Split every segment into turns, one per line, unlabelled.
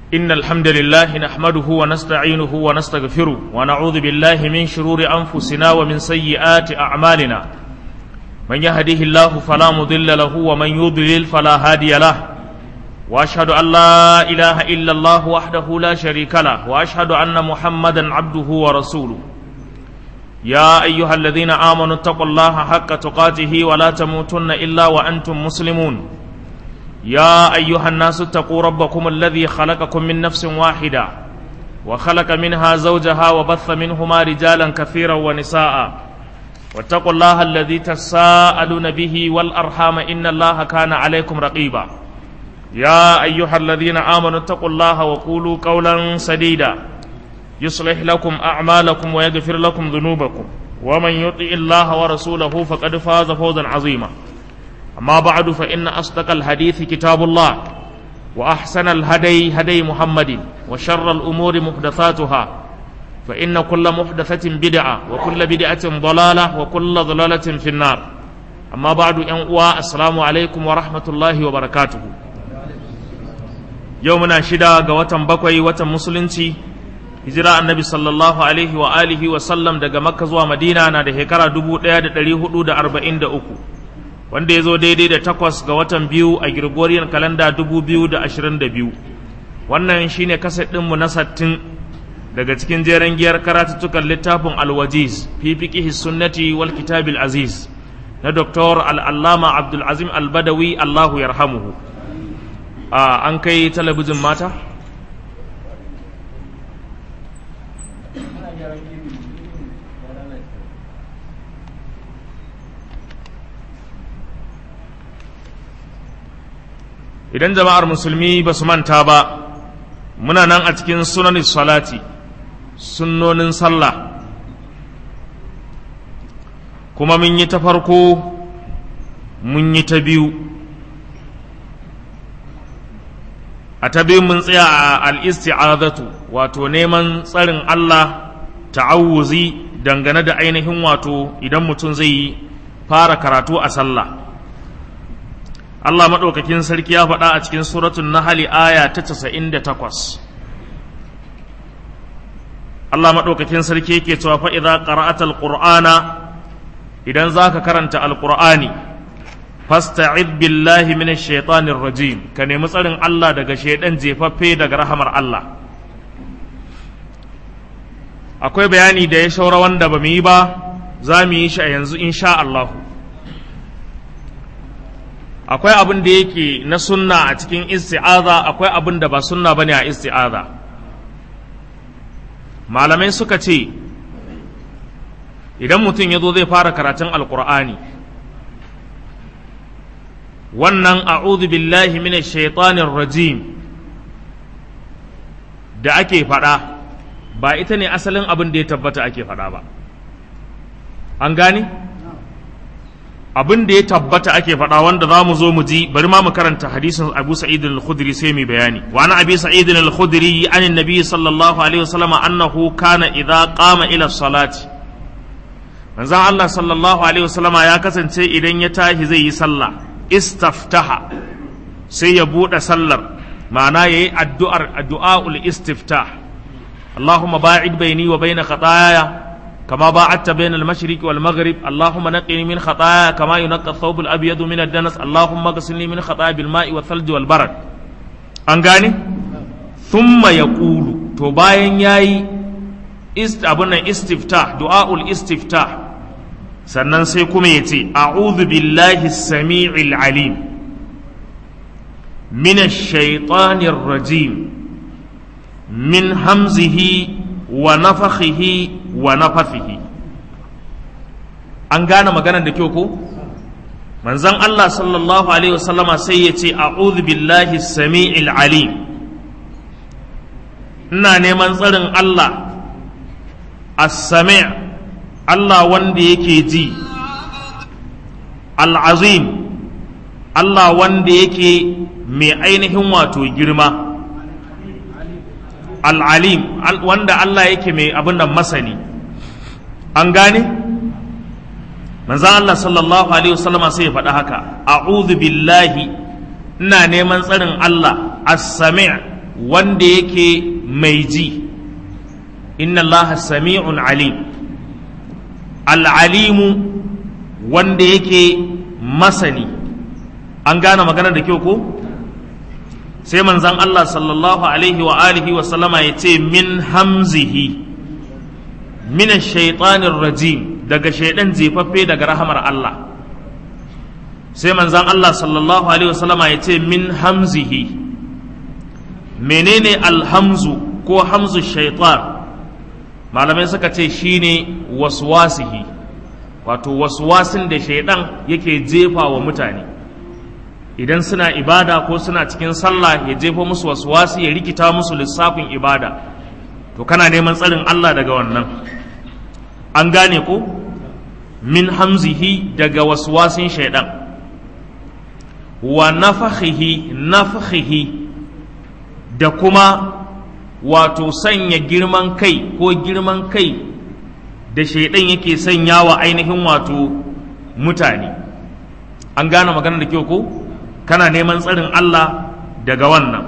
إن الحمد لله نحمده ونستعينه ونستغفره ونعوذ بالله من شرور أنفسنا ومن سيئات أعمالنا من يهده الله فلا مضل له ومن يضلل فلا هادي له وأشهد أن لا إله إلا الله وحده لا شريك له وأشهد أن محمدا عبده ورسوله يا أيها الذين آمنوا اتقوا الله حق تقاته ولا تموتن إلا وأنتم مسلمون يا أيها الناس اتقوا ربكم الذي خلقكم من نفس واحدة وخلق منها زوجها وبث منهما رجالا كثيرا ونساء واتقوا الله الذي تساءلون به والأرحام إن الله كان عليكم رقيبا يا أيها الذين آمنوا اتقوا الله وقولوا قولا سديدا يصلح لكم أعمالكم ويغفر لكم ذنوبكم ومن يطع الله ورسوله فقد فاز فوزا عظيما أما بعد فإن أصدق الحديث كتاب الله وأحسن الهدي هدي محمد وشر الأمور محدثاتها فإن كل محدثة بدعة وكل بدعة ضلالة وكل ضلالة في النار أما بعد أن السلام عليكم ورحمة الله وبركاته يومنا شدا قوة بقوي وتم hijira annabi sallallahu alaihi wa alihi wa sallam daga makka zuwa madina na da shekara 1443 wanda ya zo daidai da takwas ga watan biyu a Gregorian kalanda 2022 wannan shine kaset ɗinmu na sattin daga cikin jeren giyar karatuttukan littafin alwajiz fi fiqihi sunnati wal kitabil aziz na Dr. al'allama abdul azim al-badawi allahu yarhamuhu an kai talabijin mata idan jama'ar musulmi ba su manta ba muna nan a cikin sunan salati sunnonin sallah kuma mun yi ta farko mun yi ta biyu a ta biyu mun tsaya a al'isti'azatu wato neman tsarin Allah ta'awuzi dangane da ainihin wato idan mutum zai yi fara karatu a sallah Allah maɗaukakin sarki ya faɗa a cikin suratun Nahali aya ta casa'in da takwas. Allah maɗaukakin sarki yake cewa fa idza qara'ata alqur'ana idan zaka karanta alqur'ani fasta'id billahi minash shaitanir rajim ka nemi tsarin Allah daga shaidan jefaffe daga rahamar Allah akwai bayani da ya shaura wanda ba mu yi ba za mu yi shi a yanzu insha Allahu akwai abin da yake na sunna a cikin isti'aza akwai abin da ba sunna bane a isti'aza malamai suka ce idan mutum ya zo zai fara karatun alkur'ani wannan a'udhu billahi minash shaitanir rajim da ake faɗa ba ita ne asalin abin da ya tabbata ake faɗa ba an gane? abin da ya tabbata ake faɗa wanda za mu zo mu ji bari ma mu karanta hadisin Abu Sa'id al-Khudri sai mu bayani wa ana Abi Sa'id al-Khudri an annabi sallallahu alaihi wasallam annahu kana idza qama ila salati manzon Allah sallallahu alaihi wasallam ya kasance idan ya tashi zai yi sallah istaftaha sai ya bude sallar ma'ana yayi addu'ar addu'aul istiftah Allahumma ba'id baini wa baina khataaya كما باعدت بين المشرق والمغرب اللهم نقني من خطايا كما ينقى الثوب الابيض من الدنس اللهم اغسلني من خطايا بالماء والثلج والبرد an gane thumma yaqulu to bayan yayi ist abun nan istifta du'aul istifta sannan sai kuma yace a'udhu billahi as-sami'il alim min ash-shaytanir rajim min hamzihi wa nafakhihi wa nafathihi an gane maganar da kyau ko manzon Allah sallallahu alaihi wasallama sai ya ce a'udhu billahi sami'il alim ina neman tsarin Allah as-sami' Allah wanda yake ji al-azim Allah wanda yake mai ainihin wato girma al'alim wanda Allah yake mai abin da masani an gane? manzan Allah sallallahu Alaihi wasallama sai ya faɗa haka a'udhu billahi ina neman tsarin Allah as-sami' wanda yake mai ji inna allaha sami'un alim al'alimu wanda yake masani an gane magana da kyau ko sai manzan Allah sallallahu alaihi wa alihi wa sallama ya ce min hamzihi min shaitanin rajim daga shaidan jefaffe daga rahamar Allah sai manzan Allah sallallahu alaihi wa sallama ya ce min hamzihi menene alhamzu ko hamzu shaitan malamai suka ce shine waswasihi wato waswasin da shaidan yake jefa wa mutane idan suna ibada ko suna cikin sallah ya jefa musu waswasi ya rikita musu lissafin ibada to kana neman tsarin Allah daga wannan an gane ko min hamzihi daga waswasin shaidan wa nafakhihi nafakhihi da kuma wato sanya girman kai ko girman kai da shaidan yake sanya wa ainihin wato mutane an gane magana da kyau ko kana neman tsarin Allah daga wannan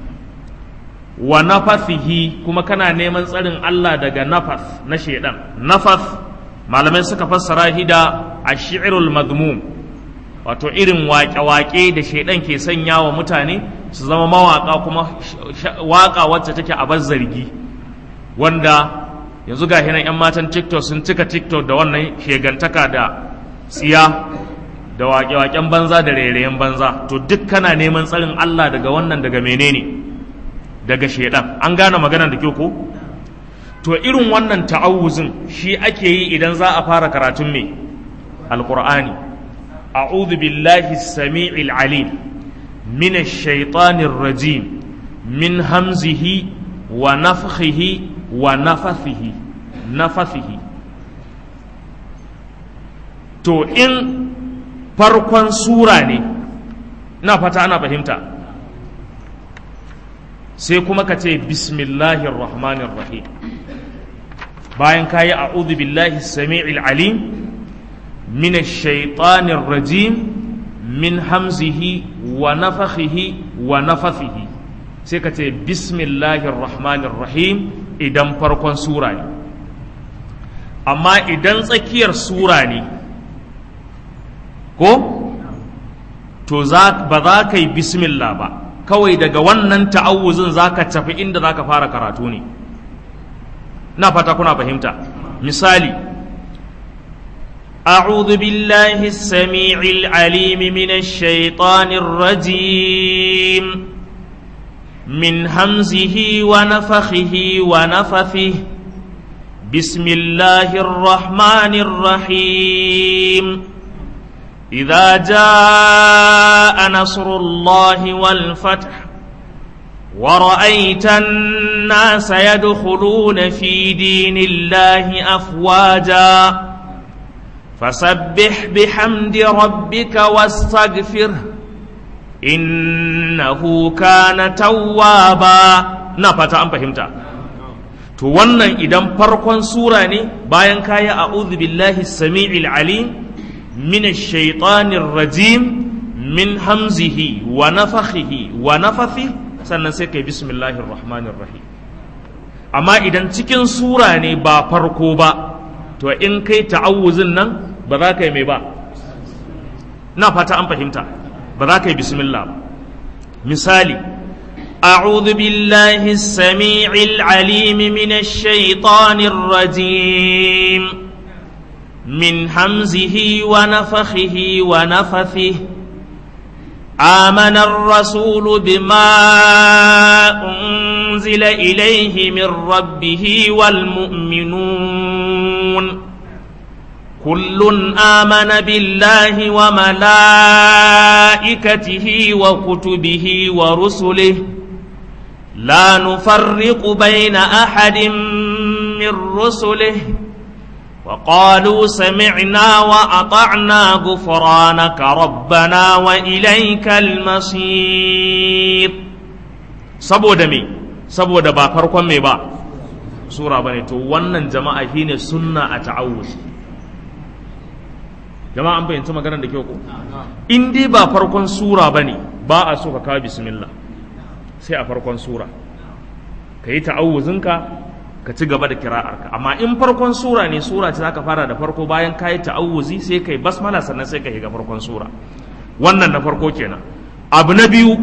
wa nafathihi kuma kana neman tsarin Allah daga nafath na shaidan nafath malamai suka fassara shi da ashirul madmum wato irin waƙe-waƙe da shaidan ke sanya wa mutane su zama mawaƙa kuma waƙa wacce take a zargi wanda yanzu ga hinan 'yan matan tiktok sun cika tiktok da wannan shegantaka da tsiya da waƙe-waƙen banza da rairayen banza to duk kana neman tsarin Allah daga wannan daga menene daga shaidan an gane maganar da kyau ko to irin wannan ta'awuzin shi ake yi idan za a fara karatun me alqur'ani a'udhu billahi as-sami'il alim min ash-shaytanir rajim min hamzihi wa nafthihi wa nafathihi nafathihi to in farkon sura ne na fata ana fahimta sai kuma ka ce bismillahir rahmanir rahim bayan ka yi a'udhu billahi sami'il alim min shaitanir rajim min hamzihi wa nafakhihi wa nafathihi sai ka ce bismillahir rahmanir rahim idan farkon sura ne amma idan tsakiyar sura ne ko to ba za ka yi bismillah ba kawai daga wannan ta'awuzin za ka tafi inda za ka fara karatu ne na fata kuna fahimta misali أعوذ بالله السميع العليم من الشيطان الرجيم من همزه ونفخه ونفثه بسم الله الرحمن الرحيم إذا جاء نصر الله والفتح ورأيت الناس يدخلون في دين الله أفواجا فسبح بحمد ربك واستغفره إنه كان توابا نفتا أم فهمتا to wannan idan farkon sura ne bayan kayi a'udhu billahi sami'il alim min ash-shaytanir rajim min hamzihi wa nafakhihi wa nafathi sannan sai kai bismillahir rahmanir rahim amma idan cikin sura ne ba farko ba to in kai ta'awuzin nan ba za ka yi mai ba na fata an fahimta ba za ka yi bismillah ba misali أعوذ بالله السميع العليم من الشيطان الرجيم من همزه ونفخه ونفثه آمن الرسول بما أنزل إليه من ربه والمؤمنون كل آمن بالله وملائكته وكتبه ورسله لا نفرق بين أحد من رسله وقالوا سمعنا وأطعنا غفرانك ربنا وإليك المصير saboda me saboda ba farkon me ba sura bane to wannan jama'a shine sunna a ta'awuz jama'a an fahimci maganar da kyau ko in dai ba farkon sura bane ba a so ka kawo bismillah sai a farkon sura ka yi ta'awuzinka ka ci gaba da kira'arka amma in farkon sura ne sura ce zaka fara da farko bayan ka yi ta'awuzi sai ka yi basmala sannan sai ka yi ga farkon sura wannan na farko kenan abu na biyu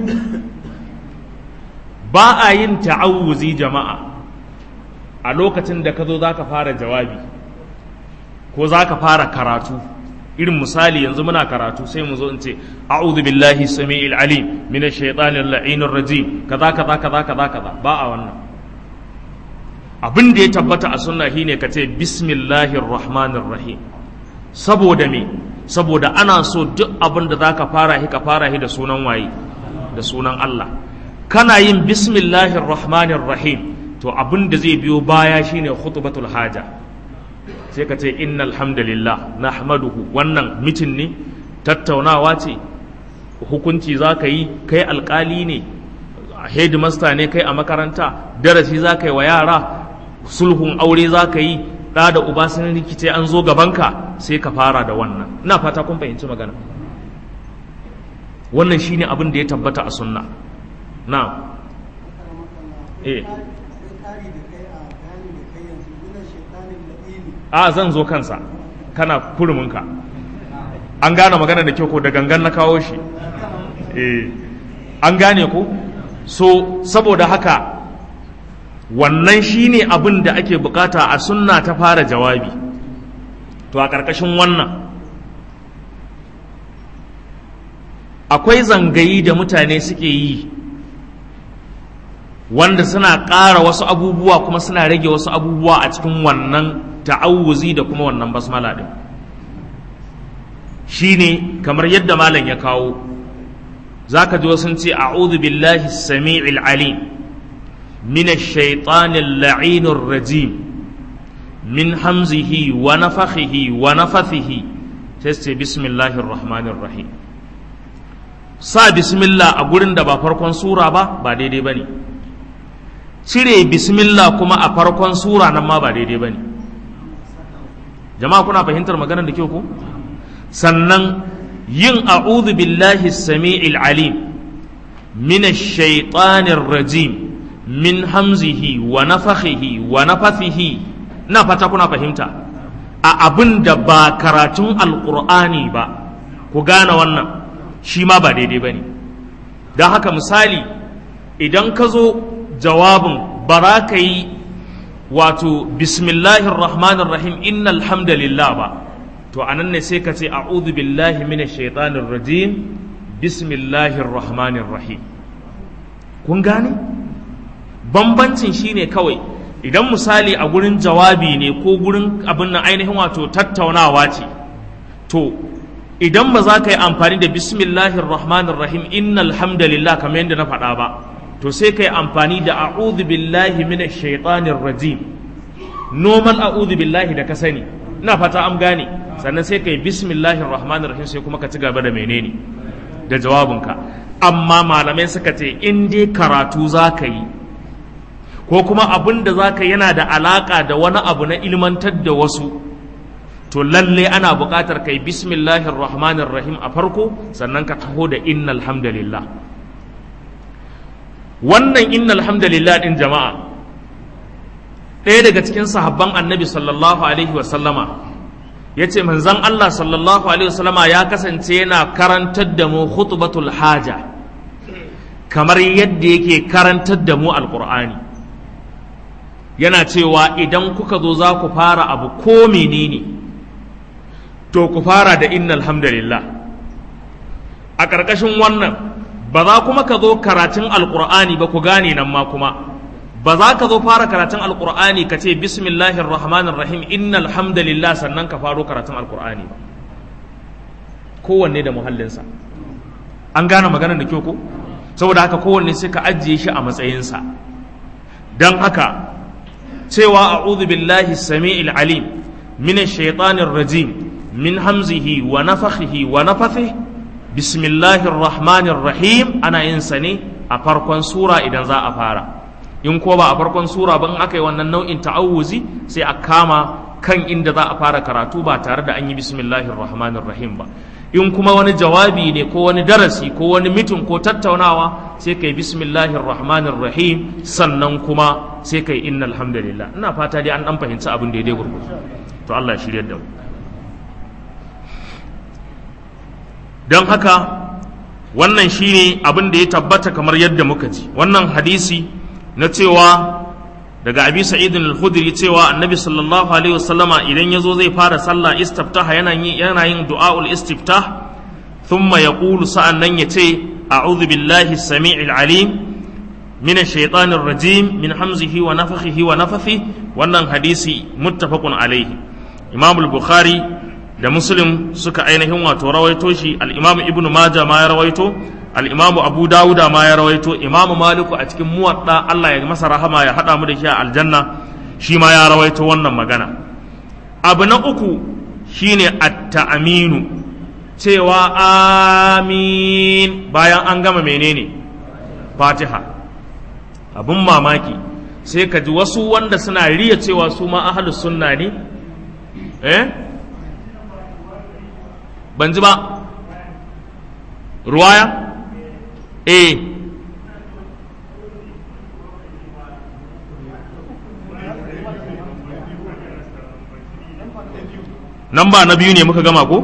ba a yin ta'awuzi jama'a a lokacin da ka zo za ka fara jawabi ko za ka fara karatu irin misali yanzu muna karatu sai mu zo in ce a'udhu billahi samii'il alim minash shaitanir la'inir rajim kaza kaza kaza kaza kaza ba a wannan abin da ya tabbata a sunna shine ka ce bismillahir rahmanir rahim saboda me saboda ana so duk abin da zaka fara shi ka fara shi da sunan waye da sunan Allah kana yin bismillahir rahmanir rahim to abin da zai biyo baya shine khutbatul haja sai ka ce innal hamdalillah nahmaduhu wannan mitin ne tattaunawa ce hukunci za ka yi kai alkali ne headmaster ne kai a makaranta darasi za ka yi wa yara sulhun aure za ka yi ɗa da uba sun rikice an zo gabanka sai ka fara da wannan ina fata kun fahimci magana wannan shine abin da ya tabbata a sunna na eh a zan zo kansa kana kuruminka an gane magana da kyau ko da gangan na kawo shi eh an gane ko so saboda haka wannan shine abin da ake bukata a sunna ta fara jawabi to a ƙarƙashin wannan akwai zangayi da mutane suke yi wanda suna ƙara wasu abubuwa kuma suna rage wasu abubuwa a cikin wannan ta'awuzi da kuma wannan basmala din shine kamar yadda malam ya kawo zaka ji wasu ce a'udhu billahi samii'il alim minash shaitanir la'inir rajim min hamzihi wa nafakhihi wa nafathihi sai ce bismillahir rahmanir rahim sa bismillah a gurin da ba farkon sura ba ba daidai bane cire bismillah kuma a farkon sura nan ma ba daidai bane jama'a kuna fahimtar maganar da kyau ko sannan yin a'udhu billahi samii'il alim min ash-shaytanir rajim min hamzihi wa nafakhihi wa nafathihi na fata kuna fahimta a abin da ba karatun alqur'ani ba ku gane wannan shi ma ba daidai bane don haka misali idan ka zo jawabin bara ka yi wato bismillahir rahmanir rahim innal hamdalillah ba to anan ne sai ka ce a'udhu billahi minash shaitanir rajim bismillahir rahmanir rahim kun gane bambancin shine kawai idan misali a gurin jawabi ne ko gurin abin nan ainihin wato tattaunawa ce to idan ba za ka yi amfani da bismillahir rahmanir rahim innal hamdalillah kamar yadda na faɗa ba to sai ka yi amfani da a'udhu billahi minash shaitanir rajim normal a'udhu billahi da ka sani ina fata am gane sannan sai ka yi bismillahir rahmanir rahim sai kuma ka ci gaba da menene da jawabinka amma malamai suka ce in dai karatu za ka yi ko kuma abin da za ka yana da alaka da wani abu na ilmantar da wasu to lalle ana buƙatar kai bismillahir rahmanir rahim a farko sannan ka taho da innal hamdalillah wannan innal hamdalillah din jama'a ɗaya daga cikin sahabban annabi sallallahu alaihi wa sallama ya ce manzon Allah sallallahu alaihi wa sallama ya kasance yana karantar da mu khutbatul haja kamar yadda yake karantar da mu alqur'ani yana cewa idan kuka zo za ku fara abu ko menene to ku fara da innal hamdalillah a ƙarƙashin wannan ba za kuma ka zo karatun alƙur'ani ba ku gane nan ma kuma ba za ka zo fara karatun alƙur'ani ka ce bismillahir rahmanir rahim innal hamdalillah sannan ka faro karatun alƙur'ani ba kowanne da muhallinsa an gane maganar da kyau ko saboda haka kowanne sai ka ajiye shi a matsayinsa don haka cewa a'udhu billahi sami'il alim min shaitanir rajim min hamzihi wa nafakhihi wa nafathihi bismillahir rahmanir rahim ana yin sa ne a farkon sura idan za a fara in ko ba a farkon sura ba in aka yi wannan nau'in ta'awuzi sai a kama kan inda za a fara karatu ba tare da an yi bismillahir rahmanir rahim ba in kuma wani jawabi ne ko wani darasi ko wani mitin ko tattaunawa sai kai bismillahir rahmanir rahim sannan kuma sai kai innal hamdalillah ina fata dai an dan fahimci abin daidai gurgurzu to Allah ya shiryar da mu don haka wannan shine abin da ya tabbata kamar yadda muka ji wannan hadisi na cewa daga abi sa'id al-khudri cewa annabi sallallahu alaihi wasallama idan yazo zai fara sallah istiftaha yana yin yana yin du'aul istiftah thumma yaqulu sa'annan yace a'udhu billahi as-sami'il alim min ash-shaytanir rajim min hamzihi wa nafthihi wa nafthihi wannan hadisi muttafaqun alaihi imam al-bukhari da muslim suka ainihin wato rawaito shi al-imam ibnu majah ma ya rawaito al-imam abu dawuda ma ya rawaito imam maliku a cikin muwadda Allah ya masa rahama ya hada mu da shi a aljanna shi ma ya rawaito wannan magana abu na uku shine at-ta'minu cewa amin bayan an gama menene fatiha abun mamaki sai ka ji wasu wanda suna riya cewa su ma ahlus sunna ne eh ban ji ba ruwaya eh nan ba na biyu ne muka gama ko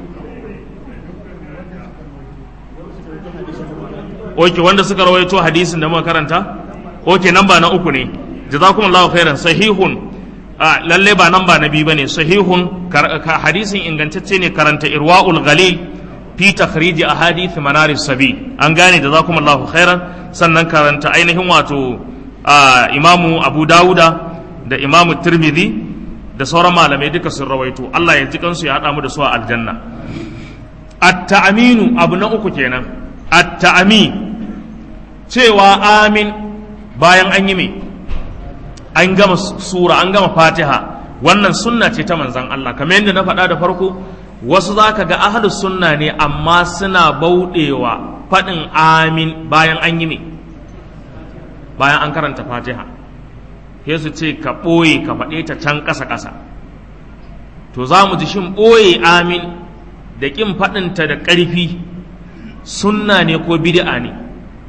oke wanda suka rawaito hadisin da muka karanta oke nan ba na uku ne jazakumullahu khairan sahihun a lalle ba nan ba na biyu bane sahihun hadisin ingantacce ne karanta irwaul ghalil fi takhrij ahadith manaris sabi an gane da zakumullahu khairan sannan karanta ainihin wato imamu abu dauda da imamu tirmidhi da sauran malamai duka sun rawaito Allah ya ji kansu ya hada mu da su a aljanna at-ta'minu abu na uku kenan at-ta'min cewa amin bayan an yi me an gama sura an gama fatiha wannan sunna ce ta manzan Allah kamar yadda na faɗa da farko wasu za ka ga ahalus sunna ne amma suna bauɗewa faɗin amin bayan an yi ne bayan an karanta fatiha sai su ce ka ɓoye ka faɗe ta can ƙasa-ƙasa to za mu ji shin ɓoye amin da ƙin faɗinta da ƙarfi sunna ne ko bid'a ne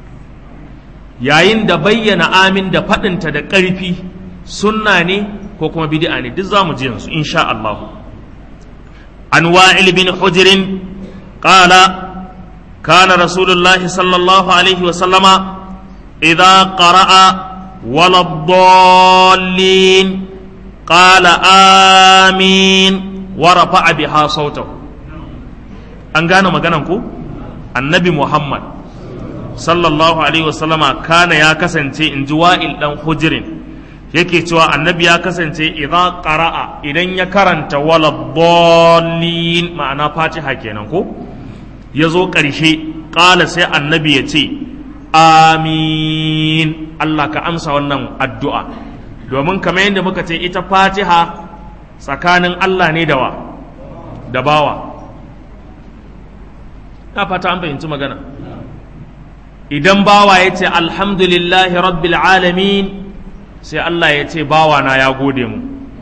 yayin da bayyana amin da faɗinta da ƙarfi sunna ne ko kuma bid'a ne duk za mu ji yanzu insha Allah an wa'il bin hujirin qala kana rasulullah sallallahu alaihi wa sallama idza qara'a wala dallin qala amin wa rafa'a biha sautahu an gane maganan ku annabi muhammad sallallahu alaihi wasallama kana ya kasance in ji wa'il dan hujirin yake cewa annabi ya kasance idan qara'a idan ya karanta wala dallin ma'ana fatiha kenan ko ya zo ƙarshe ƙala sai annabi ya ce amin Allah ka amsa wannan addu'a domin kamar yadda muka ce ita fatiha tsakanin Allah ne da wa da bawa na fata an fahimci magana idan bawa ya ce alhamdulillahi rabbil alamin sai Allah ya ce bawana ya gode mu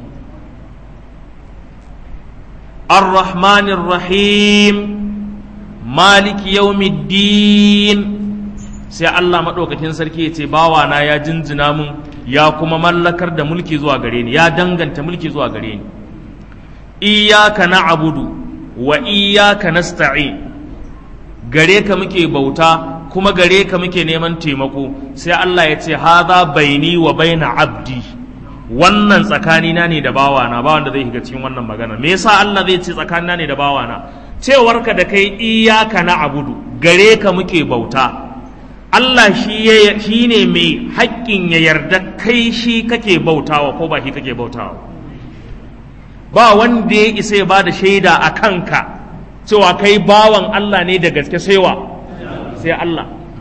ar-rahmanir rahim maliki yawmiddin sai Allah maɗaukakin sarki ya ce bawana ya jinjina mun ya kuma mallakar da mulki zuwa gare ni ya danganta mulki zuwa gare ni iyyaka na'budu wa iyyaka nasta'in gare ka muke bauta kuma gare ka muke neman taimako sai Allah ya ce haza baini wa baina abdi wannan tsakanina ne da bawana ba wanda zai shiga cikin wannan magana me yasa Allah zai ce tsakanina ne da bawana cewarka da kai iyaka na abudu gare ka muke bauta Allah shi ne mai haƙƙin ya yarda kai shi kake bautawa ko ba shi kake bautawa ba wanda ya isa ya ba da shaida a kanka cewa kai bawan Allah ne da gaske saiwa sai Allah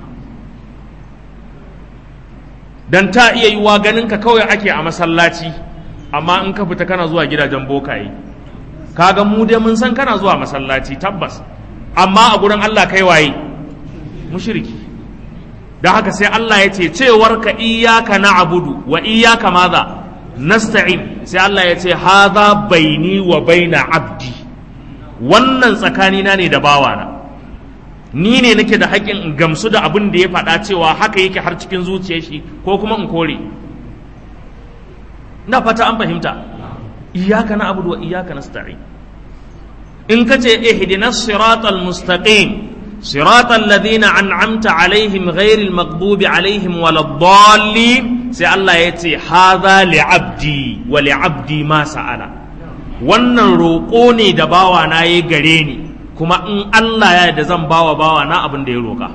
dan ta iya yiwa ganin ka kawai ake a masallaci amma in ka fita kana zuwa gidajen bokaye kaga mu dai mun san kana zuwa masallaci tabbas amma a gurin Allah kai waye mushriki dan haka sai Allah ya ce cewar ka iyyaka na'budu wa iyyaka madha nasta'in sai Allah ya ce hadha baini wa baina abdi wannan tsakanina ne da bawana ni ne nake da haƙƙin in gamsu da abin da ya faɗa cewa haka yake har cikin zuciyar shi ko kuma in kore na fata an fahimta iyaka na abudu wa iyaka nasta'in in ka ce ihdinas siratal mustaqim siratal ladina an'amta alaihim ghairil maghdubi alaihim waladdallin sai Allah ya ce hadha li'abdi wa li'abdi ma sa'ala wannan roƙo ne da bawa na yi gare ni kuma in Allah ya da zan bawa bawa na abin da ya roƙa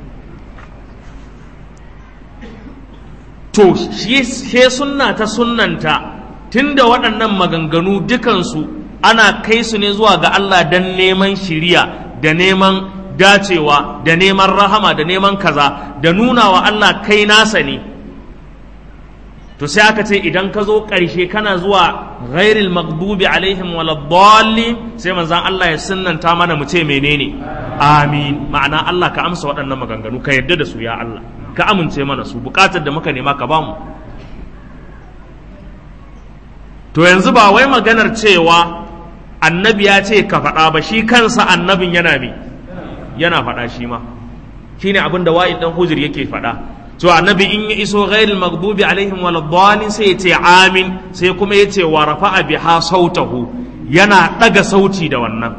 to shi sunna ta sunnanta tunda waɗannan maganganu dukansu ana kai su ne zuwa ga Allah don neman shiriya da neman dacewa da neman rahama da neman kaza da nuna wa Allah kai nasa ne to sai aka ce idan ka zo ƙarshe kana zuwa ghairil maghdubi alaihim waladdallin sai manzon Allah ya sunnanta mana mu ce menene amin ma'ana Allah ka amsa waɗannan maganganu ka yarda da su ya Allah ka amince mana su bukatar da muka nema ka bamu to yanzu ba wai maganar cewa annabi ya ce ka faɗa ba shi kansa annabin yana me yana faɗa shi ma shine abin da wa'id dan hujur yake faɗa to annabi in ya iso ghairil maghdubi alaihim waladdallin sai ya ce amin sai kuma ya ce wa rafa'a biha sautahu yana ɗaga sauti da wannan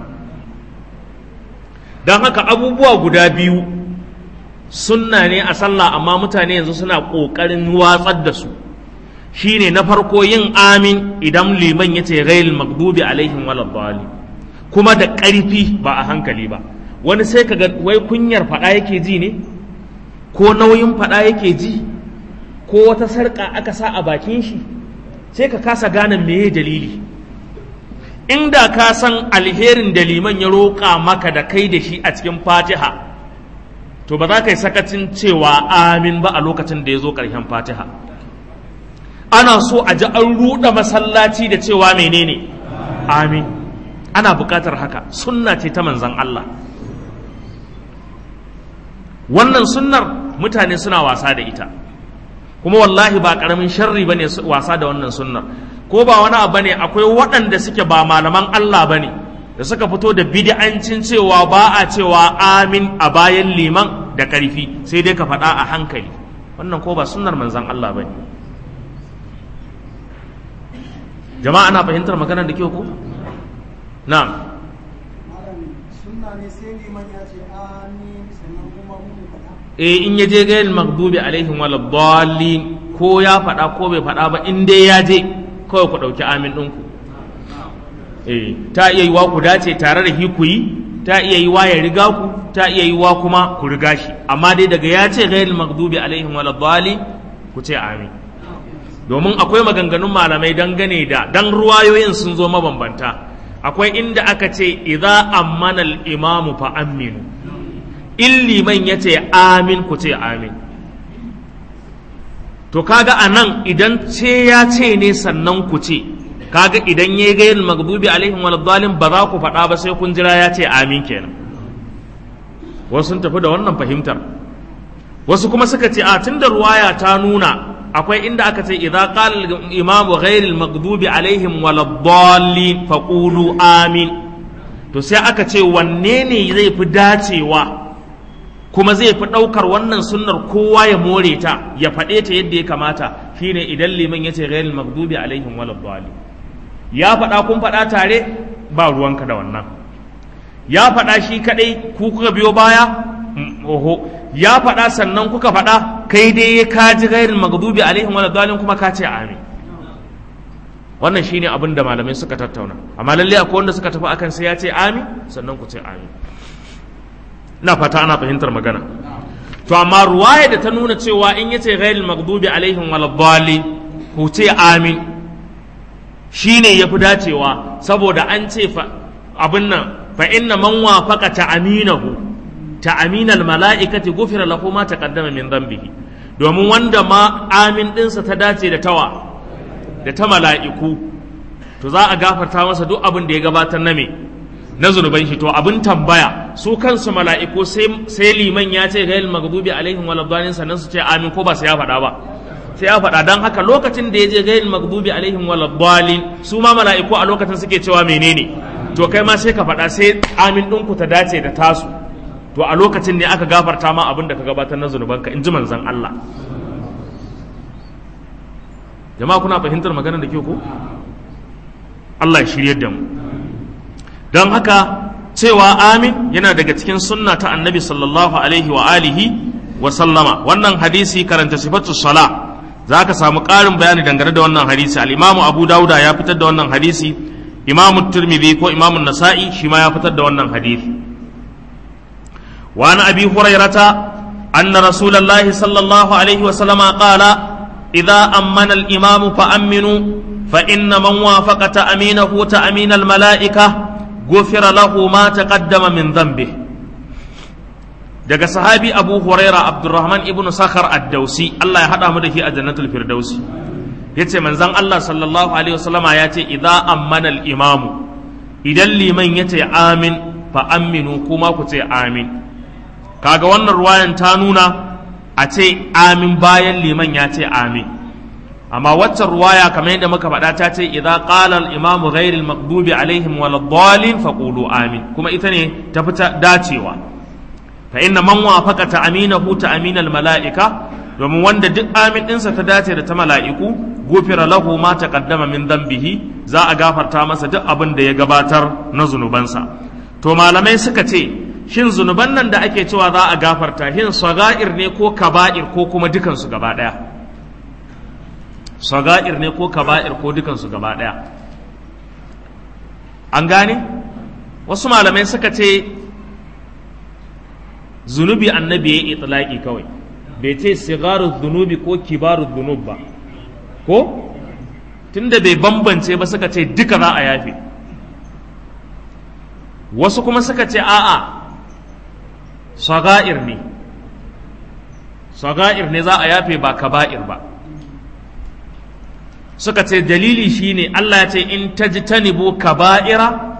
don haka abubuwa guda biyu sunna ne a sallah amma mutane yanzu suna ƙoƙarin watsar da su shine na farko yin amin idan liman ya ce ghairil maghdubi alaihim waladdallin kuma da ƙarfi ba a hankali ba wani sai kaga wai kunyar faɗa yake ji ne ko nauyin faɗa yake ji ko wata sarƙa aka sa a bakin shi sai ka kasa gane meye dalili inda ka san alherin da liman ya roƙa maka da kai da shi a cikin fatiha to ba za ka yi sakacin cewa amin ba a lokacin da ya zo ƙarshen fatiha ana so a ji an ruɗa masallaci da cewa menene amin ana buƙatar haka sunna ce ta manzan Allah wannan sunnar mutane suna wasa da ita kuma wallahi ba karamin sharri bane wasa da wannan sunnar ko ba wani abu ne akwai waɗanda suke ba malaman Allah bane da suka fito da bid'ancin cewa ba a cewa amin a bayan liman da ƙarfi sai dai ka faɗa a hankali wannan ko ba sunnar manzon Allah bane jama'a ana fahimtar maganar da kyau ko na'am eh in ya je gayin magdubi alaihim wala dallin ko ya faɗa ko bai faɗa ba in dai ya je kawai ku ɗauki amin ɗinku eh ta iya yiwa ku dace tare da hi ku yi ta iya yiwa ya riga ku ta iya yiwa kuma ku riga shi amma dai daga ya ce gayin magdubi alaihim wala dallin ku ce amin domin akwai maganganun malamai dangane da dan ruwayoyin sun zo mabambanta akwai inda aka ce idza ammana al-imamu fa aminu in liman ya ce amin ku ce amin to kaga a nan idan ce ya ce ne sannan ku ce kaga idan ya yi gayin magdubi alaihim waladdalin ba za ku faɗa ba sai kun jira ya ce amin kenan wasu sun tafi da wannan fahimtar wasu kuma suka ce a tun da ruwaya ta nuna akwai inda aka ce idza qala al-imamu ghayril maghdubi alaihim waladdallin faqulu amin to sai aka ce wanne ne zai fi dacewa kuma zai fi ɗaukar wannan sunnar kowa ya more ta ya faɗe ta yadda ya kamata shine idan liman ya ce ghairil maghdubi alaihim walad ya faɗa kun faɗa tare ba ruwanka da wannan ya faɗa shi kaɗai ku kuka biyo baya oho ya faɗa sannan kuka faɗa kai dai ka ji ghairil maghdubi alaihim walad kuma ka ce amin wannan shine abin da malamai suka tattauna amma lalle akwai wanda suka tafi akan sai ya ce amin sannan ku ce amin ina fata ana fahimtar magana to amma ruwaya da ta nuna cewa in yace ghairil maghdubi alaihim waladdallin ku ce amin shine yafi dacewa saboda an ce fa abin nan fa inna man wafaqa ta'aminahu ta'aminal mala'ikati gufira lahu ma taqaddama min dhanbihi domin wanda ma amin dinsa ta dace da tawa da ta mala'iku to za a gafarta masa duk abin da ya gabatar na me na zunuban shi to abin tambaya su kansu mala'iku sai liman ya ce gail maghdubi alaihim waladdallin sannan su ce amin ko ba sai ya faɗa ba sai ya faɗa dan haka lokacin da ya je gail maghdubi alaihim waladdallin su ma mala'iku a lokacin suke cewa menene to kai ma sai ka faɗa sai amin ɗinku ta dace da tasu to a lokacin ne aka gafarta ma abin da ka gabatar na zunubanka in ji manzon Allah jama'a kuna fahimtar maganar da ke ko Allah ya shiryar da mu don haka cewa amin yana daga cikin sunna ta annabi sallallahu alaihi wa alihi wa sallama wannan hadisi karanta sifatu sala za ka samu ƙarin bayani dangane da wannan hadisi al-imamu abu dauda ya fitar da wannan hadisi imamu turmidi ko imamu nasa'i shi ma ya fitar da wannan hadisi wa an abi hurairata anna rasulullahi sallallahu alaihi wa sallama qala idza ammana al-imamu fa aminu fa inna man wafaqa ta'aminahu ta'amin al-mala'ika غفر له ما تقدم من ذنبه daga sahabi abu huraira abdurrahman ibn sakhar ad-dausi Allah ya hada mu da shi a jannatul firdausi yace manzon Allah sallallahu alaihi wasallama ya ce idza ammana al-imam idan liman yace amin fa aminu kuma ku ce amin kaga wannan ruwayan ta nuna a ce amin bayan liman ya ce amin amma waccan ruwaya kamar yadda muka faɗa ta ce idza qala al-imam ghayr al-maghdubi alaihim wal dhalin faqulu amin kuma ita ne ta fita dacewa fa inna man wafaqa ta'aminahu ta'amin al-mala'ika domin wanda duk amin ɗinsa ta dace da ta mala'iku gufira lahu ma taqaddama min dhanbihi za a gafarta masa duk abin da ya gabatar na zunubansa to malamai suka ce shin zunuban nan da ake cewa za a gafarta shin saga'ir ne ko kaba'ir ko kuma dukansu gaba ɗaya saga'ir ne ko kaba'ir ko dukansu gaba ɗaya an gane wasu malamai suka ce zunubi annabi ya yi itlaki kawai bai ce sigaru zunubi ko kibaru zunub ba ko tunda bai bambance ba suka ce duka za a yafe wasu kuma suka ce a'a saga'ir ne saga'ir ne za a yafe ba kaba'ir ba suka ce dalili shine Allah ya ce in tajtanibu kaba'ira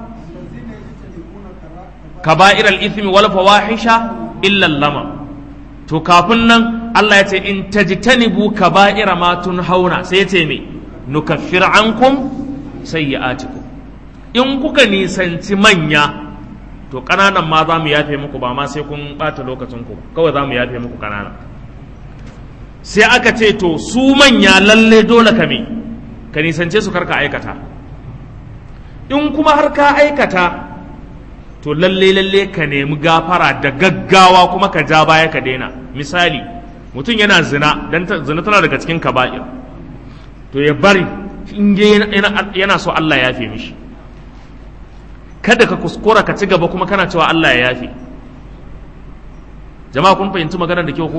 kaba'ir al-ithmi wal fawahisha illa lama to kafin nan Allah ya ce in tajtanibu kaba'ira ma hauna sai ya ce me nukaffir ankum sayyi'atikum in kuka nisanci manya to kananan ma za mu yafe muku ba ma sai kun bata lokacin ku kawai za mu yafe muku kanana sai aka ce to su manya lalle dole ka me ka nisance su karka aikata in kuma har ka aikata to lalle lalle ka nemi gafara da gaggawa kuma ka ja baya ka daina misali mutum yana zina dan zina tana daga cikin kaba'ir to ya bari in yana so Allah ya yafe mishi kada ka kuskura ka ci gaba kuma kana cewa Allah ya yafe jama'a kun fahimci maganar da kyau ko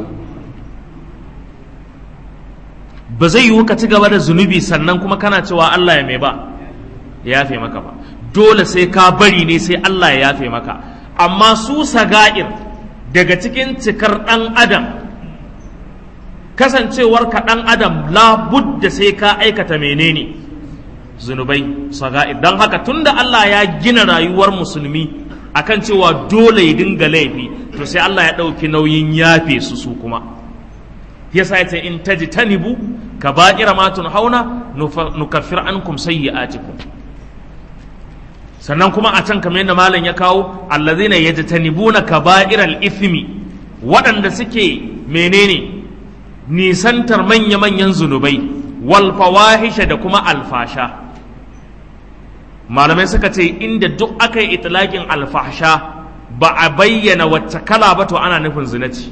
ba zai yiwu ka ci gaba da zunubi sannan kuma kana cewa Allah ya mai ba ya yafe maka ba dole sai ka bari ne sai Allah ya yafe maka amma su saga'ir daga cikin cikar ɗan adam kasancewar ka ɗan adam labudda sai ka aikata menene zunubai saga'ir don haka tunda Allah ya gina rayuwar musulmi akan cewa dole ya dinga laifi to sai Allah ya ɗauki nauyin yafe su su kuma yasa yace in tajtanibu kaba'ira ma tunhauna nukaffir ankum sayyi'atikum sannan kuma a can kamar yadda malam ya kawo allazina yajtanibuna kaba'iral ithmi waɗanda suke menene nisantar manya-manyan zunubai wal fawahisha da kuma alfasha malamai suka ce inda duk aka yi itilakin alfasha ba a bayyana wacce kala ba to ana nufin zinaci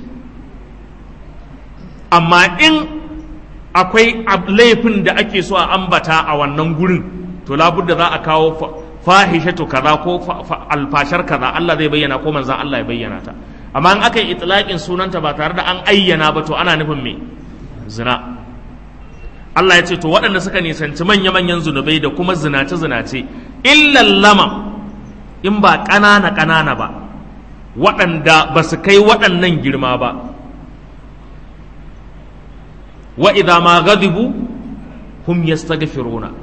amma in akwai laifin da ake so a ambata a wannan gurin to labudda za a kawo fahishatu kaza ko alfashar kaza Allah zai bayyana ko manzan Allah ya bayyana ta amma in aka yi itlaqin sunanta ba tare da an ayyana ba to ana nufin me zina Allah ya ce to waɗanda suka nisanci manya-manyan zunubai da kuma zinace-zinace illal lama in ba ƙanana ƙanana ba waɗanda ba su kai waɗannan girma ba wa idza ma ghadibu hum yastaghfiruna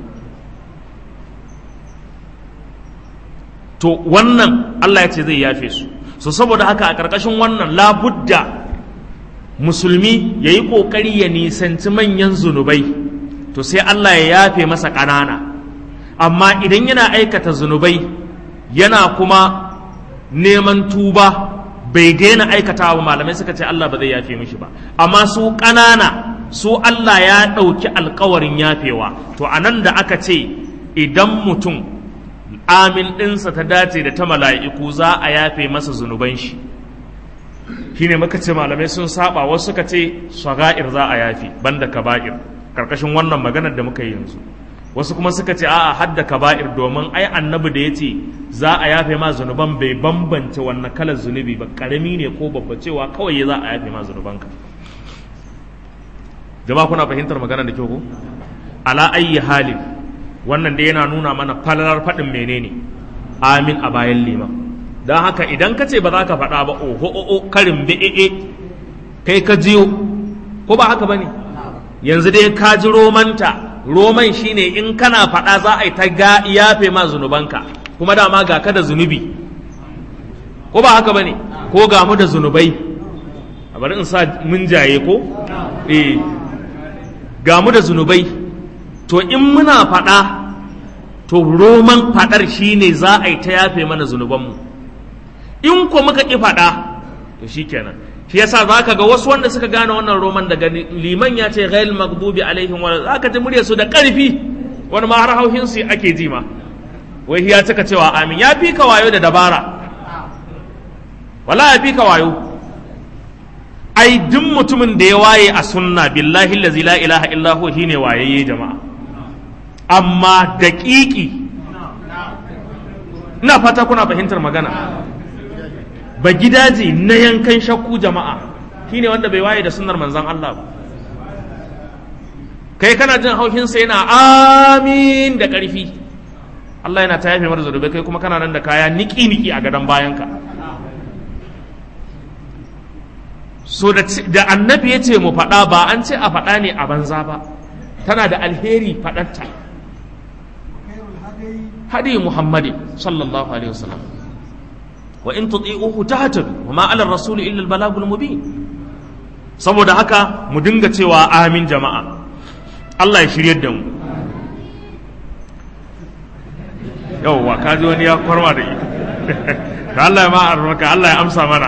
to wannan Allah ya ce zai yafe su so saboda haka a ƙarƙashin wannan labudda musulmi ya yi ƙoƙari ya nisanci manyan zunubai to sai Allah ya yafe masa ƙanana amma idan yana aikata zunubai yana kuma neman tuba bai daina aikata ba malamai suka ce Allah ba zai yafe mishi ba amma su ƙanana su Allah ya ɗauki alkawarin yafewa to a nan da aka ce idan mutum amin ɗinsa ta dace da ta mala'iku za a yafe masa zunuban shi shine muka ce malamai sun saba wasu suka ce saga'ir za a yafe banda kaba'ir karkashin wannan maganar da muka yi yanzu wasu kuma suka ce a'a hadda kaba'ir domin ai annabi da ya ce za a yafe ma zunuban bai bambance wannan kalar zunubi ba karami ne ko babba cewa kawai za a yafe ma zunubanka jama'a kuna fahimtar maganar da kyau ko ala ayyi halin wannan da yana nuna mana falalar faɗin menene amin a bayan liman don haka idan ka ce ba za ka faɗa ba oho oho karin bi'e kai ka jiyo ko ba haka ba ne yanzu dai ka ji romanta roman shine in kana faɗa za a yi ta ga yafe ma zunubanka kuma dama ga ka da zunubi ko ba haka ba ne ko ga mu da zunubai a bari in sa mun jaye ko eh ga mu da zunubai to in muna faɗa to roman faɗar shine za a yi ta yafe mana zunubanmu in ko muka ƙi faɗa to shikenan shi yasa za ka ga wasu wanda suka gane wannan roman daga liman ya ce ghail maghdubi alaihim wa za ka ji murya su da ƙarfi wani ma har hauhin su ake ji ma wai ya cika cewa amin ya fi ka wayo da dabara wala ya fi ka wayo ai duk mutumin da ya waye a sunna billahi allazi la ilaha illa huwa shine wayayye jama'a amma daƙiƙi ina fata kuna fahimtar magana ba gidaje na yankan shakku jama'a shine wanda bai waye da sunnar manzon Allah ba kai kana jin haushinsa yana amin da ƙarfi Allah yana ta yafe mara zunubai kai kuma kana nan da kaya niki-niki a gadon bayanka so da annabi ya ce mu faɗa ba an ce a faɗa ne a banza ba tana da alheri faɗarta hadi muhammadi sallallahu alaihi wasallam wa in tuti'uhu tahtadu wa ma 'ala ar-rasul illa al-balagul mubin saboda haka mu dinga cewa amin jama'a Allah ya shiryar da mu yauwa ka ji wani ya kwarma da ita ka Allah ya ma armaka Allah ya amsa mana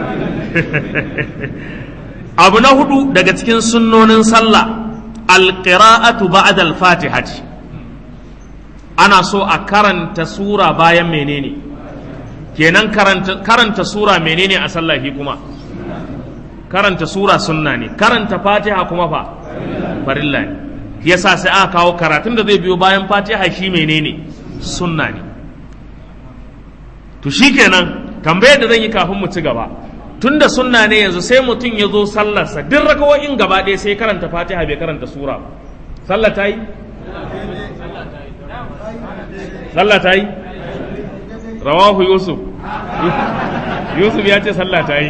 abu na hudu daga cikin sunnonin sallah alqira'atu ba'da al-fatihati ana so a karanta sura bayan menene kenan karanta, karanta sura menene a sallahi kuma karanta sura sunna ne karanta fatiha kuma fa farilla ne yasa sai aka kawo karatun da zai biyo bayan fatiha shi menene sunna ne to shikenan tambayar da zan yi kafin mu ci gaba tunda sunna ne yanzu sai mutum ya zo sallarsa duk rakawoyin gaba ɗaya sai karanta fatiha bai karanta sura ba sallah ta yi sallah ta yi rawahu yusuf yusuf ya ce sallah ta yi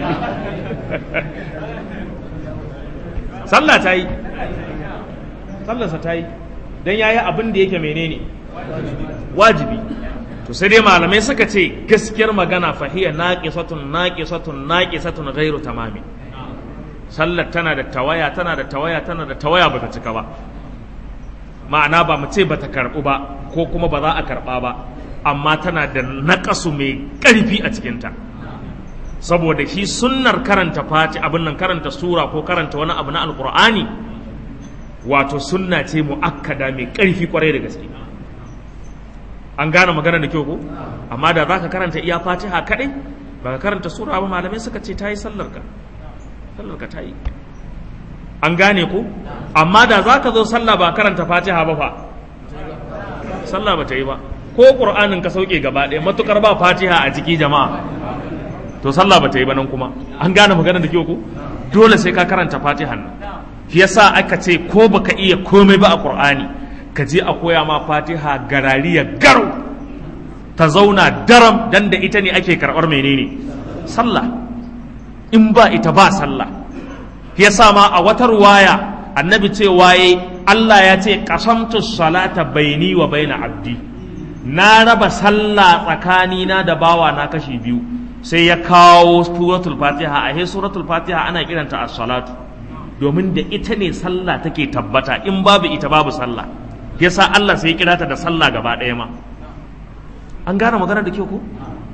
sallah ta yi sallarsa ta yi don ya yi abin da yake menene wajibi to sai dai malamai suka ce gaskiyar magana fahiya naqisatun naqisatun naqisatun ghairu tamami sallar tana da tawaya tana da tawaya tana da tawaya bata cika ba ma'ana ba mu ce bata karbu ba ko kuma ba za a karba ba amma tana da naƙasu mai ƙarfi a cikinta saboda shi sunnar karanta fati abin nan karanta sura ko karanta wani abu na alkur'ani wato sunna ce mu'akkada mai ƙarfi kwarai da gaske an gane magana da kyau ko amma da za ka karanta iya fatiha kaɗai ba ka karanta sura ba malamai suka ce ta yi sallarka sallarka ta yi an gane ko amma da za ka zo sallah ba karanta fatiha ba fa sallah ba ta yi ba ko ƙur'anin ka sauke gaba ɗaya matukar ba fatiha a ciki jama'a to sallah ba ta yi ba nan kuma an gane magana da kyau ko dole sai ka karanta fatihan nan shi yasa aka ce ko baka iya komai ba a ƙur'ani ka je a koya ma fatiha garariya garau ta zauna daram dan da ita ne ake karɓar menene sallah in ba ita ba sallah shi yasa ma a wata ruwaya annabi ce waye Allah ya ce qasamtu salata baini wa baina abdi na raba sallah tsakanina da bawa na kashi biyu sai ya kawo suratul fatiha a he suratul fatiha ana kiranta as-salatu domin da ita ne sallah take tabbata in babu ita babu sallah yasa Allah sai ya kira ta da sallah gaba ɗaya ma an gane magana da kyau ko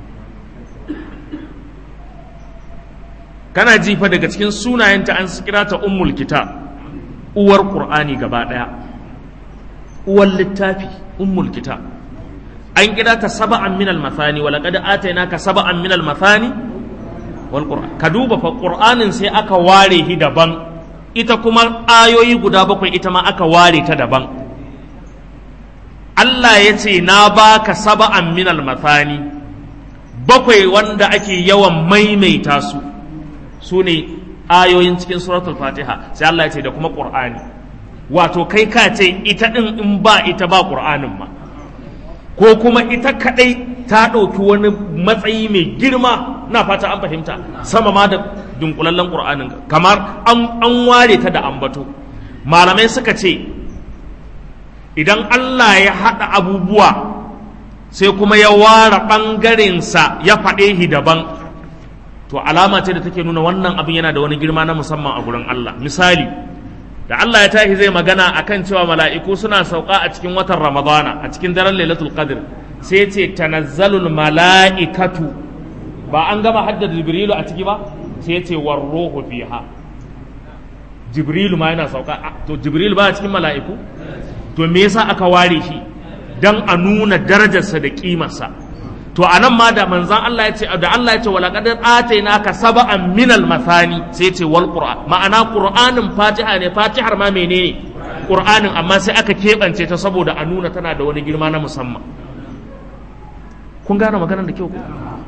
kana jifa daga cikin sunayenta an kira ta ummul kitab uwar qur'ani gaba daya uwar littafi ummul kitab an kira ta saba'an min al-mathani wa laqad atainaka saba'an min al-mathani wal qur'an ka duba fa qur'anin sai aka ware shi daban ita kuma ayoyi guda bakwai ita ma aka ware ta daban Allah ya ce na baka saba'an min al-mathani bakwai wanda ake yawan maimaita su su ne ayoyin cikin suratul fatiha sai Allah ya ce da kuma qur'ani wato kai ka ce ita din in ba ita ba qur'anin ma ko kuma ita kadai ta ɗauki wani matsayi mai girma na fata an fahimta sama ma da dunkulallen qur'anin kamar an ware ta da ambato malamai suka ce idan Allah ya haɗa abubuwa sai kuma ya ware ɓangarensa ya faɗe shi daban to alama ce da take nuna wannan abin yana da wani girma na musamman a gurin Allah misali da Allah ya tashi zai magana akan cewa mala'iku suna sauka a cikin watan Ramadana a cikin daren Lailatul Qadr sai ce tanazzalul mala'ikatu ba an gama haddada Jibrilu a ciki ba sai ce warruhu fiha Jibrilu ma yana sauka to Jibrilu ba a cikin mala'iku to me yasa aka ware shi dan a nuna darajarsa da kimarsa to anan ma da manzan Allah ya ce da Allah ya ce wala qad atainaka sab'an min al-mathani sai ya ce wal qur'an ma'ana qur'anin fatiha ne fatihar ma menene qur'anin amma sai aka keɓance ta saboda a nuna tana da wani girma na musamman kun gane maganar da kyau ko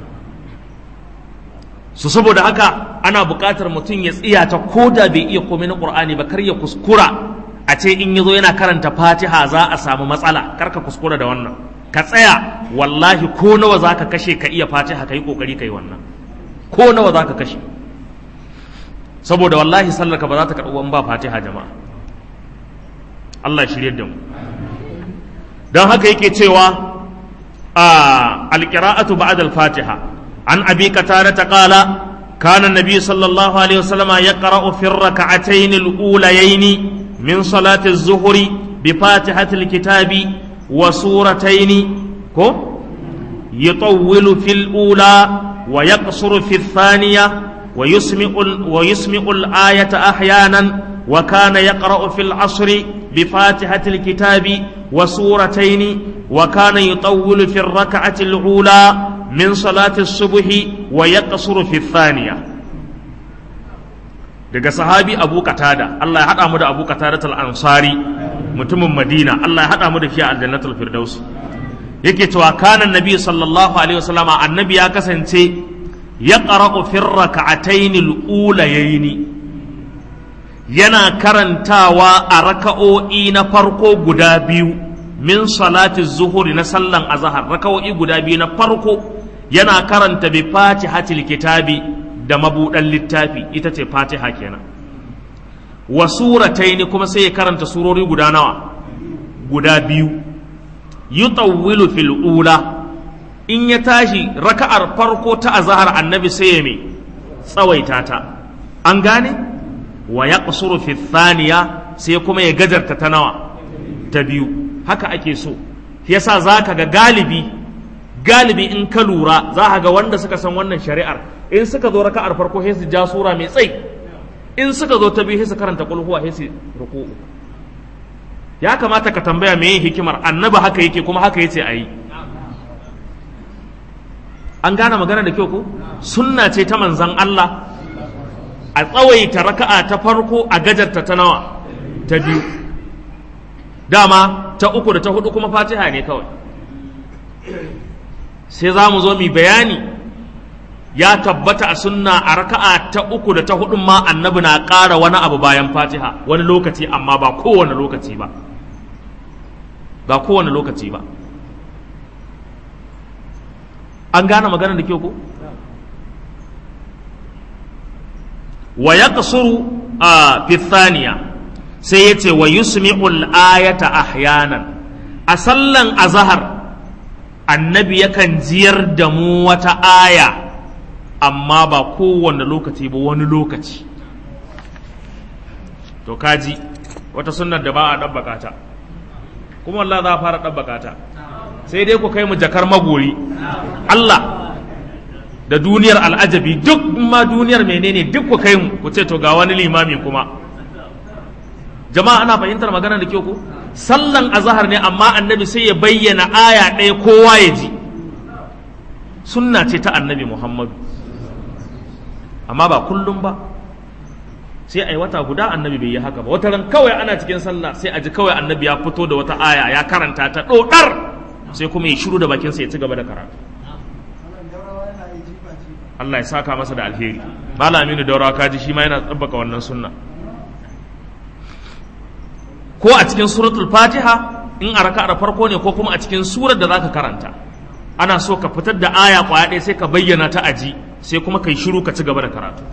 su saboda haka ana buƙatar mutum ya tsiya ta ko da bai iya komai na qur'ani ba kar ya kuskura a ce in yazo yana karanta fatiha za a samu matsala kar ka kuskura da wannan ka tsaya wallahi ko nawa za ka kashe ka iya fatiha ka yi ƙoƙari ka yi wannan ko nawa za ka kashe saboda wallahi sallarka ba za ta karɓi ba fatiha jama'a Allah shirye da mu don haka yake cewa a alƙira'atu ba'ad al-fatiha an abi qatada ta qala كان النبي صلى الله عليه وسلم يقرأ في الركعتين الأوليين من صلاة الظهر بفاتحة الكتاب وسورتين كو يطول في الأولى ويقصر في الثانية ويسمع ويسمع الآية أحيانا وكان يقرأ في العصر بفاتحة الكتاب وسورتين وكان يطول في الركعة الأولى من صلاة الصبح ويقصر في الثانية daga sahabi abu katada Allah ya haɗa mu da abu katada al-ansari mutumin madina Allah ya haɗa mu da shi a aljannatul firdaus yake cewa kana nabi sallallahu alaihi wasallam annabi ya kasance ya qara'u fi rak'atayn al-ulayayn yana karantawa a raka'o'i na farko guda biyu min salati zuhuri na sallan azhar raka'o'i guda biyu na farko yana karanta bi fatihatil kitabi da mabuɗan littafi ita ce fatiha kenan wa surataini kuma sai ya karanta surori guda nawa guda biyu yutawwilu fil ula in ya tashi raka'ar farko ta azhar annabi sai ya me tsawaita ta an gane wa yaqsuru fi thaniya sai kuma ya gajarta ta nawa ta biyu haka ake so yasa zaka ga galibi galibi in ka lura za ga wanda suka san wannan shari'ar in suka zo raka'ar farko sai su ja sura mai tsayi in suka zo ta biyu sai su karanta qul huwa sai su ruku'u ya kamata ka tambaya meye hikimar annabi haka yake kuma haka yace ayi an gane magana da kyau ko sunna ce ta manzon Allah a tsawaita raka'a ta farko a gajarta ta nawa ta biyu dama ta uku da ta hudu kuma fatiha ne kawai sai za mu zo mu bayani ya tabbata a sunna a raka'a ta uku da ta hudu ma annabi na ƙara wani abu bayan fatiha wani lokaci amma ba kowane lokaci ba ba kowane lokaci ba an gane magana da kyau ko wa ya a fithaniya sai ya ce wa yusmi'ul ayata ahyanan a sallan azahar annabi yakan jiyar da mu wata aya amma ba kowane lokaci ba wani lokaci to kaji wata sunnar da ba a ɗabbaka ta kuma Allah za a fara ɗabbaka ta sai dai ku kai mu jakar magori Allah da duniyar al'ajabi duk ma duniyar menene duk ku kai mu ku ce to ga wani limami kuma jama'a ana fahimtar magana da kyau ko sallan azahar ne amma annabi sai ya bayyana aya ɗaya kowa ya ji sunna ce ta annabi muhammadu amma ba kullum ba sai a yi wata guda annabi bai yi haka ba wata ran kawai ana cikin sallah sai a ji kawai annabi ya fito da wata aya ya karanta ta ɗoɗar sai kuma ya shiru da bakinsa ya ci gaba da karatu Allah ya saka masa da alheri malaminu daura kaji shi ma yana tsabbaka wannan sunna ko a cikin suratul fatiha in a raka'ar farko ne ko kuma a cikin surar da zaka karanta ana so ka fitar da aya kwaya ɗaya sai ka bayyana ta aji sai kuma kai shiru ka ci gaba da karatu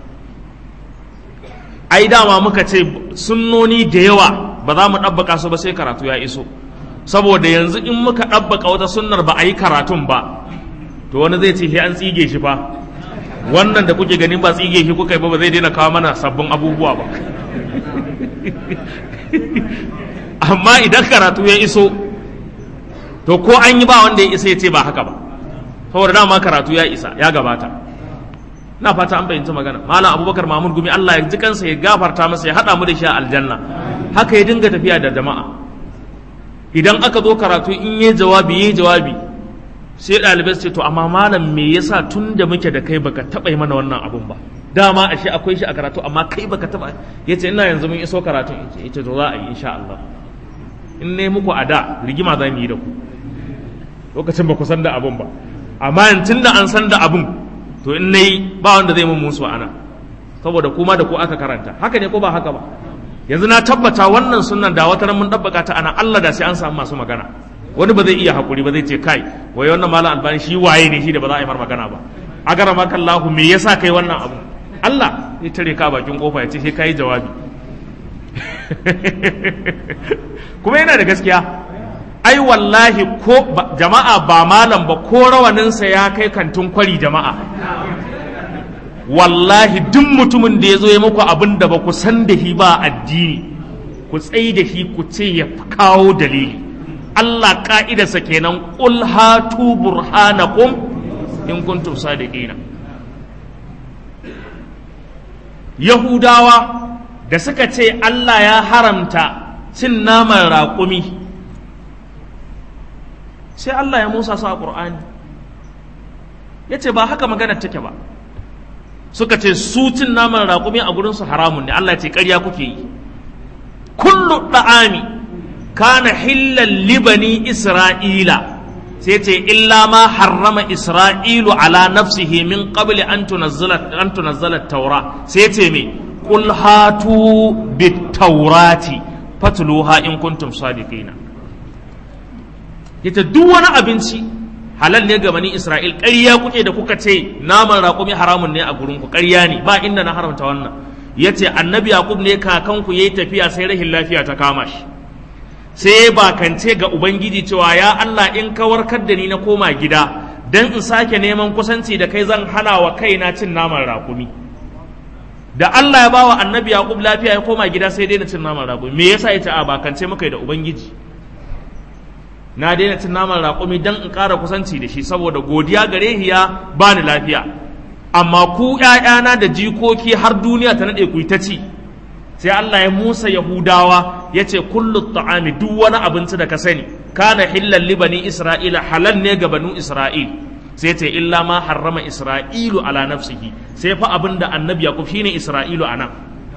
ai dama muka ce sunnoni da yawa ba za mu ɗabbaka su ba sai karatu ya iso saboda yanzu in muka ɗabbaka wata sunnar ba a yi karatun ba to wani zai ce sai an tsige shi fa wannan da kuke ganin ba tsige shi kuka yi ba ba zai daina kawo mana sabbin abubuwa ba amma idan karatu ya iso to ko an yi ba wanda ya isa ya ce ba haka ba saboda dama karatu ya isa ya gabata na fata an fahimci magana malam abubakar mahmud gumi allah ya ji kansa ya gafarta masa ya haɗa mu da shi a aljanna haka ya dinga tafiya da jama'a idan aka zo karatu in yi jawabi yi jawabi sai ɗalibai su ce to amma malam me yasa tun da muke da kai baka taɓa yi mana wannan abun ba dama ashe akwai shi a karatu amma kai baka taɓa yace ina yanzu mun iso karatu yace to za a yi insha Allah in ne muku a da rigima za mu yi da ku lokacin ba ku san da abun ba amma tun da an san da abun to in nayi ba wanda zai mun musu ana saboda kuma da ku aka karanta haka ne ko ba haka ba yanzu na tabbata wannan sunnan da wata mun dabbaka ta ana Allah da sai an samu masu magana wani ba zai iya hakuri ba zai ce kai wai wannan malam albani shi waye ne shi da ba za a yi mar magana ba agara maka Allah me yasa kai wannan abu Allah ya tare ka bakin kofa ya ce sai kai jawabi kuma yana da gaskiya ai wallahi ko jama'a ba malam ba ko rawaninsa ya kai kantin kwari jama'a wallahi duk mutumin da ya zo ya muku abin da ba ku san da shi ba addini ku tsayi da shi ku ce ya kawo dalili Allah ka'idarsa kenan qul hatu burhanakum in kuntum sadiqina Yahudawa da suka ce Allah ya haramta cin naman raƙumi sai Allah ya musa su a ƙur'ani ya ce ba haka magana take ba suka ce su cin naman raƙumi a gurinsu haramun ne Allah ce ƙarya kuke yi kullu ɗa'ami kana hillan libani isra'ila sai ce illa ma harrama isra'ilu ala nafsihi min qabli an tunazzala taura sai ce me qul hatu bit taurati fatluha in kuntum sadiqina yace duk wani abinci halal ne ga bani Isra'il ƙarya kuke da kuka ce naman raƙumi haramun ne a gurin ku ƙarya ne ba inda na haramta wannan yace annabi yaqub ne kakanku yayi tafiya sai rahin lafiya ta kama shi sai ba kance ga ubangiji cewa ya Allah in ka warkar da ni na koma gida dan in sake neman kusanci da kai zan hana wa kaina cin naman raƙumi da Allah ya bawa annabi yaqub lafiya ya koma gida sai daina cin naman raƙumi me yasa yace a ba kance muka da ubangiji na daina cin naman raƙumi don in ƙara kusanci da shi saboda godiya gare ya ba ni lafiya amma ku ‘ya'yana da jikoki har duniya ta naɗe ku ta ci sai Allah ya musa Yahudawa ya ce kullu ta'ami duk wani abinci da ka sani kana hillan libani Isra'ila halal ne ga banu Isra'il sai ce illa ma harrama Isra'ilu ala nafsihi sai fa abin da annabi Yakub shine Isra'ilu anan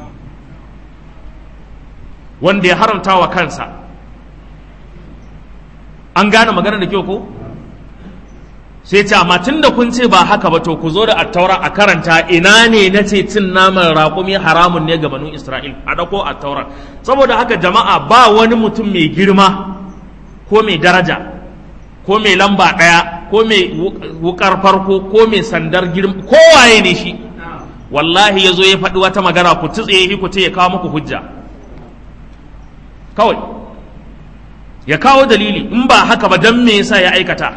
wanda ya haramta wa kansa an gane magana da kyau ko sai ce amma tun da kun ce ba haka ba to ku zo da attaura a karanta ina ne na ce cin naman raƙumi haramun ne ga banu isra'il a ɗauko attaura saboda haka jama'a ba wani mutum mai girma ko mai daraja ko mai lamba ɗaya ko mai wukar farko ko mai sandar girma kowaye ne shi wallahi ya zo ya faɗi wata magana ku tutse shi ku ce ya kawo muku hujja kawai ya kawo dalili in ba haka ba don me yasa ya aikata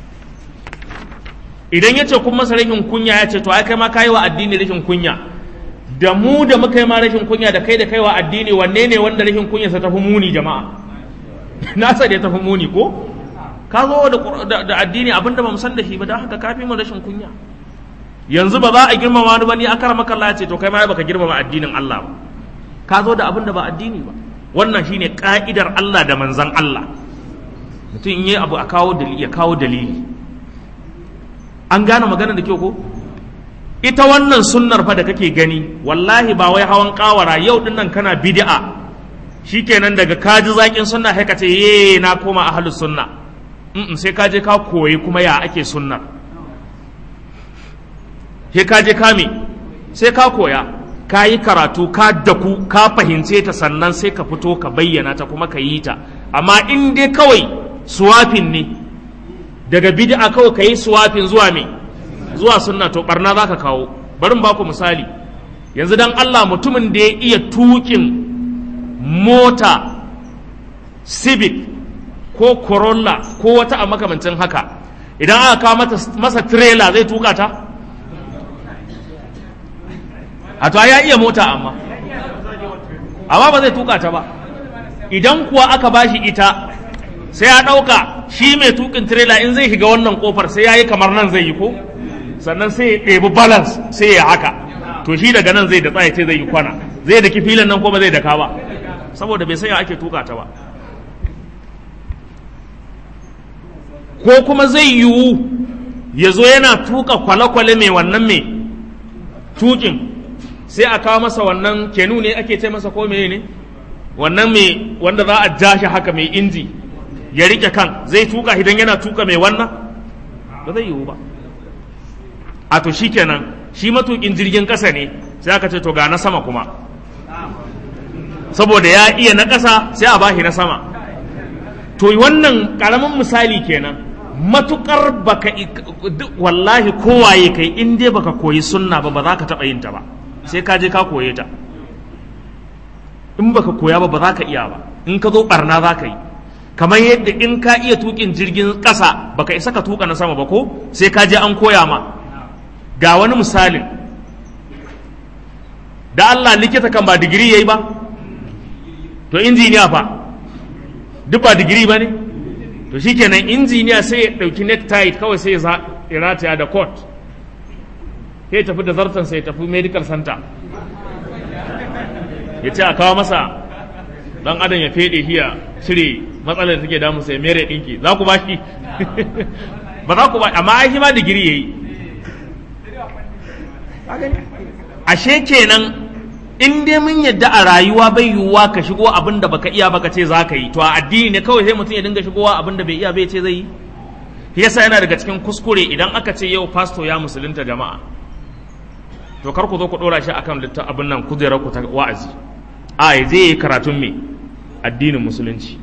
idan ya ce kun masa rashin kunya ya ce to ai kai ma kayi wa addini rashin kunya da mu da muka yi ma rashin kunya da kai da kai wa addini wanne ne wanda rashin kunya sa tafi muni jama'a nasa da ya tafi muni ko ka zo da, da, addini abinda ba mu san da shi ba don haka ka fi mu rashin kunya yanzu ba za a girmama wani ba ni akara maka Allah ya ce to kai ma baka girmama addinin Allah ba ka zo da abin da ba addini ba wannan shine ka'idar Allah da manzan Allah mutum in yi abu a kawo dalili ya kawo dalili an gane magana da kyau ko ita wannan sunnar fa da kake gani wallahi ba wai hawan kawara yau din nan kana bid'a shikenan daga kaji zakin sunna sai ka ce ye na koma ahlus sunna mm sai ka je ka koyi kuma ya ake sunnar sai ka je ka me sai ka koya ka yi karatu ka daku ka fahimce ta sannan sai ka fito ka bayyana ta kuma ka yi ta amma in dai kawai suwafin ne daga bid'a kawai ka yi suwafin zuwa me zuwa sunna to barna za ka kawo bari ba ku misali yanzu dan Allah mutumin da ya iya tukin mota civic ko corolla ko wata a makamancin haka idan aka kawo masa trailer zai tuka ta a to ya iya mota amma amma ba zai tuka ta ba idan kuwa aka bashi ita sai ya ɗauka shi mai tukin trailer in zai shiga wannan kofar sai ya yi kamar nan zai yi ko sannan sai ya ɗebi balance sai ya haka to shi daga nan zai da tsaye ce zai yi kwana zai da filin nan ko ba zai daka ba saboda bai sanya ake tuka ta ba ko kuma zai yiwu ya zo yana tuka kwale-kwale mai wannan mai tukin sai a kawo masa wannan kenu ne ake ce masa ko mene ne wannan mai wanda za a ja shi haka mai inji ya rike kan zai tuka idan yana tuka mai wannan ba zai yiwu ba a to shi kenan shi matukin jirgin ƙasa ne sai aka ce to ga na sama kuma saboda ya iya na ƙasa sai a bashi na sama to wannan ƙaramin misali kenan matukar baka wallahi kowaye kai in dai baka koyi sunna ba ba za ka taɓa yin ta ba sai ka je ka koye ta in baka koya ba ba za ka iya ba in ka zo barna za ka yi kamar yadda in ka iya tukin jirgin ƙasa baka isa ka tuka na sama ba ko sai ka je an koya ma ga wani misalin da Allah likita kan ba digiri yayi ba to injiniya fa duk ba digiri ba ne to shikenan injiniya sai ya ɗauki necktie kawai sai ya rataya da coat sai ya tafi da zartan sai ya tafi medical center ya ce a kawo masa dan adam ya fede shi ya cire matsalar da take damu sai mere dinki za ku ba shi ba za ku ba amma ai shi ma digiri yayi ashe kenan in dai mun yadda a rayuwa bai yiwuwa ka shigo abin da baka iya baka ce za ka yi to a addini ne kawai sai mutum ya dinga shigowa abin da bai iya bai ce zai yi yasa yana daga cikin kuskure idan aka ce yau pasto ya musulunta jama'a to kar ku zo ku dora shi akan littafin abin nan kujerar ku ta wa'azi a ya zai yi karatun me addinin musulunci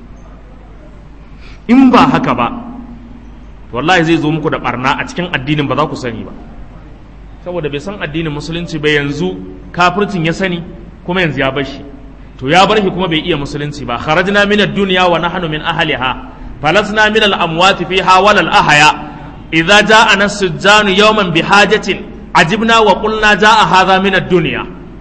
in ba haka ba wallahi zai zo muku da barna a cikin addinin ba za ku sani ba saboda bai san addinin musulunci ba yanzu kafircin ya sani kuma yanzu ya bar shi to ya bar shi kuma bai iya musulunci ba kharajna min ad-dunya wa nahnu min ahliha falasna min al-amwati fiha wal ahya idza ja'ana as-sujjanu yawman bihajatin ajibna wa qulna ja'a hadha min ad-dunya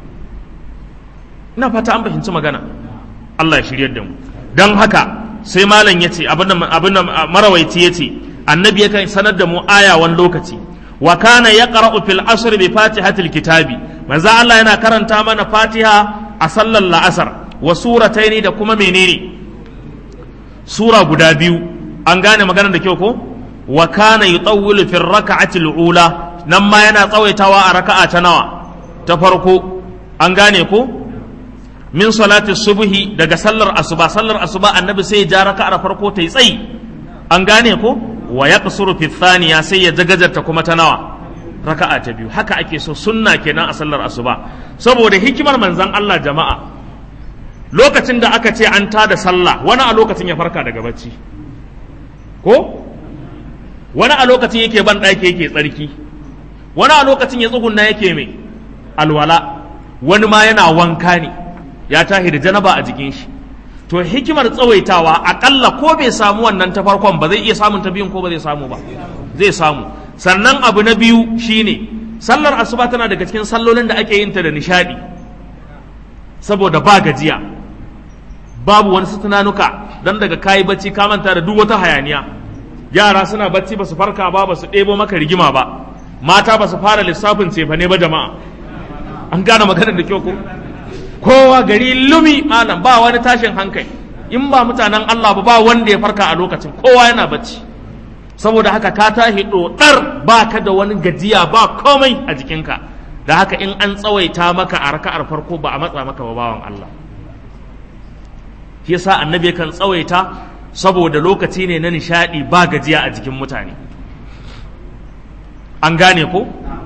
ina fata an fahimci magana Allah ya shiryar da mu dan haka sai malam yace abin abin marawaici yace annabi yakan sanar da mu aya wani lokaci wa kana yaqra'u fil asr bi fatihatil kitabi manzo Allah yana karanta mana fatiha a sallar la'asar wa surataini da kuma menene sura guda biyu an gane maganar da kyau ko wa kana yutawwilu fi raka'ati ula nan ma yana tsawaitawa a raka'a ta nawa ta farko an gane ko min salati subhi daga sallar asuba sallar asuba annabi sai ya ja raka'ar farko ta yi tsayi an gane ko wa yaqsuru fi thaniya sai ya jagajarta kuma ta nawa raka'a ta biyu haka ake so sunna kenan a sallar asuba saboda hikimar manzon Allah jama'a lokacin da aka ce an tada sallah wani a lokacin ya farka daga bacci ko wani a lokacin yake ban ɗaki yake tsarki wani a lokacin ya tsugunna yake mai alwala wani ma yana wanka ne ya tahi da janaba a jikin shi to hikimar tsawaitawa akalla ko bai samu wannan ta farkon ba zai iya samun ta biyun ko ba zai samu ba zai samu sannan abu na biyu shine sallar asuba tana daga cikin sallolin da ake yin ta da nishadi saboda ba gajiya babu wani su tunanuka dan daga kayi bacci ka manta da duk wata hayaniya yara suna bacci ba su farka ba ba su ɗebo maka rigima ba mata ba su fara lissafin cefane ba jama'a an gane maganar da kyau ko kowa gari lumi malam ba wani tashin hankali in ba mutanen Allah ba ba wanda ya farka a lokacin kowa yana bacci saboda haka ka tashi dodar ba ka da wani gajiya ba komai a jikinka da haka in an tsawaita maka a raka'ar farko ba a matsa maka ba bawan Allah shi yasa annabi kan tsawaita saboda lokaci ne na nishadi ba gajiya a jikin mutane an gane ko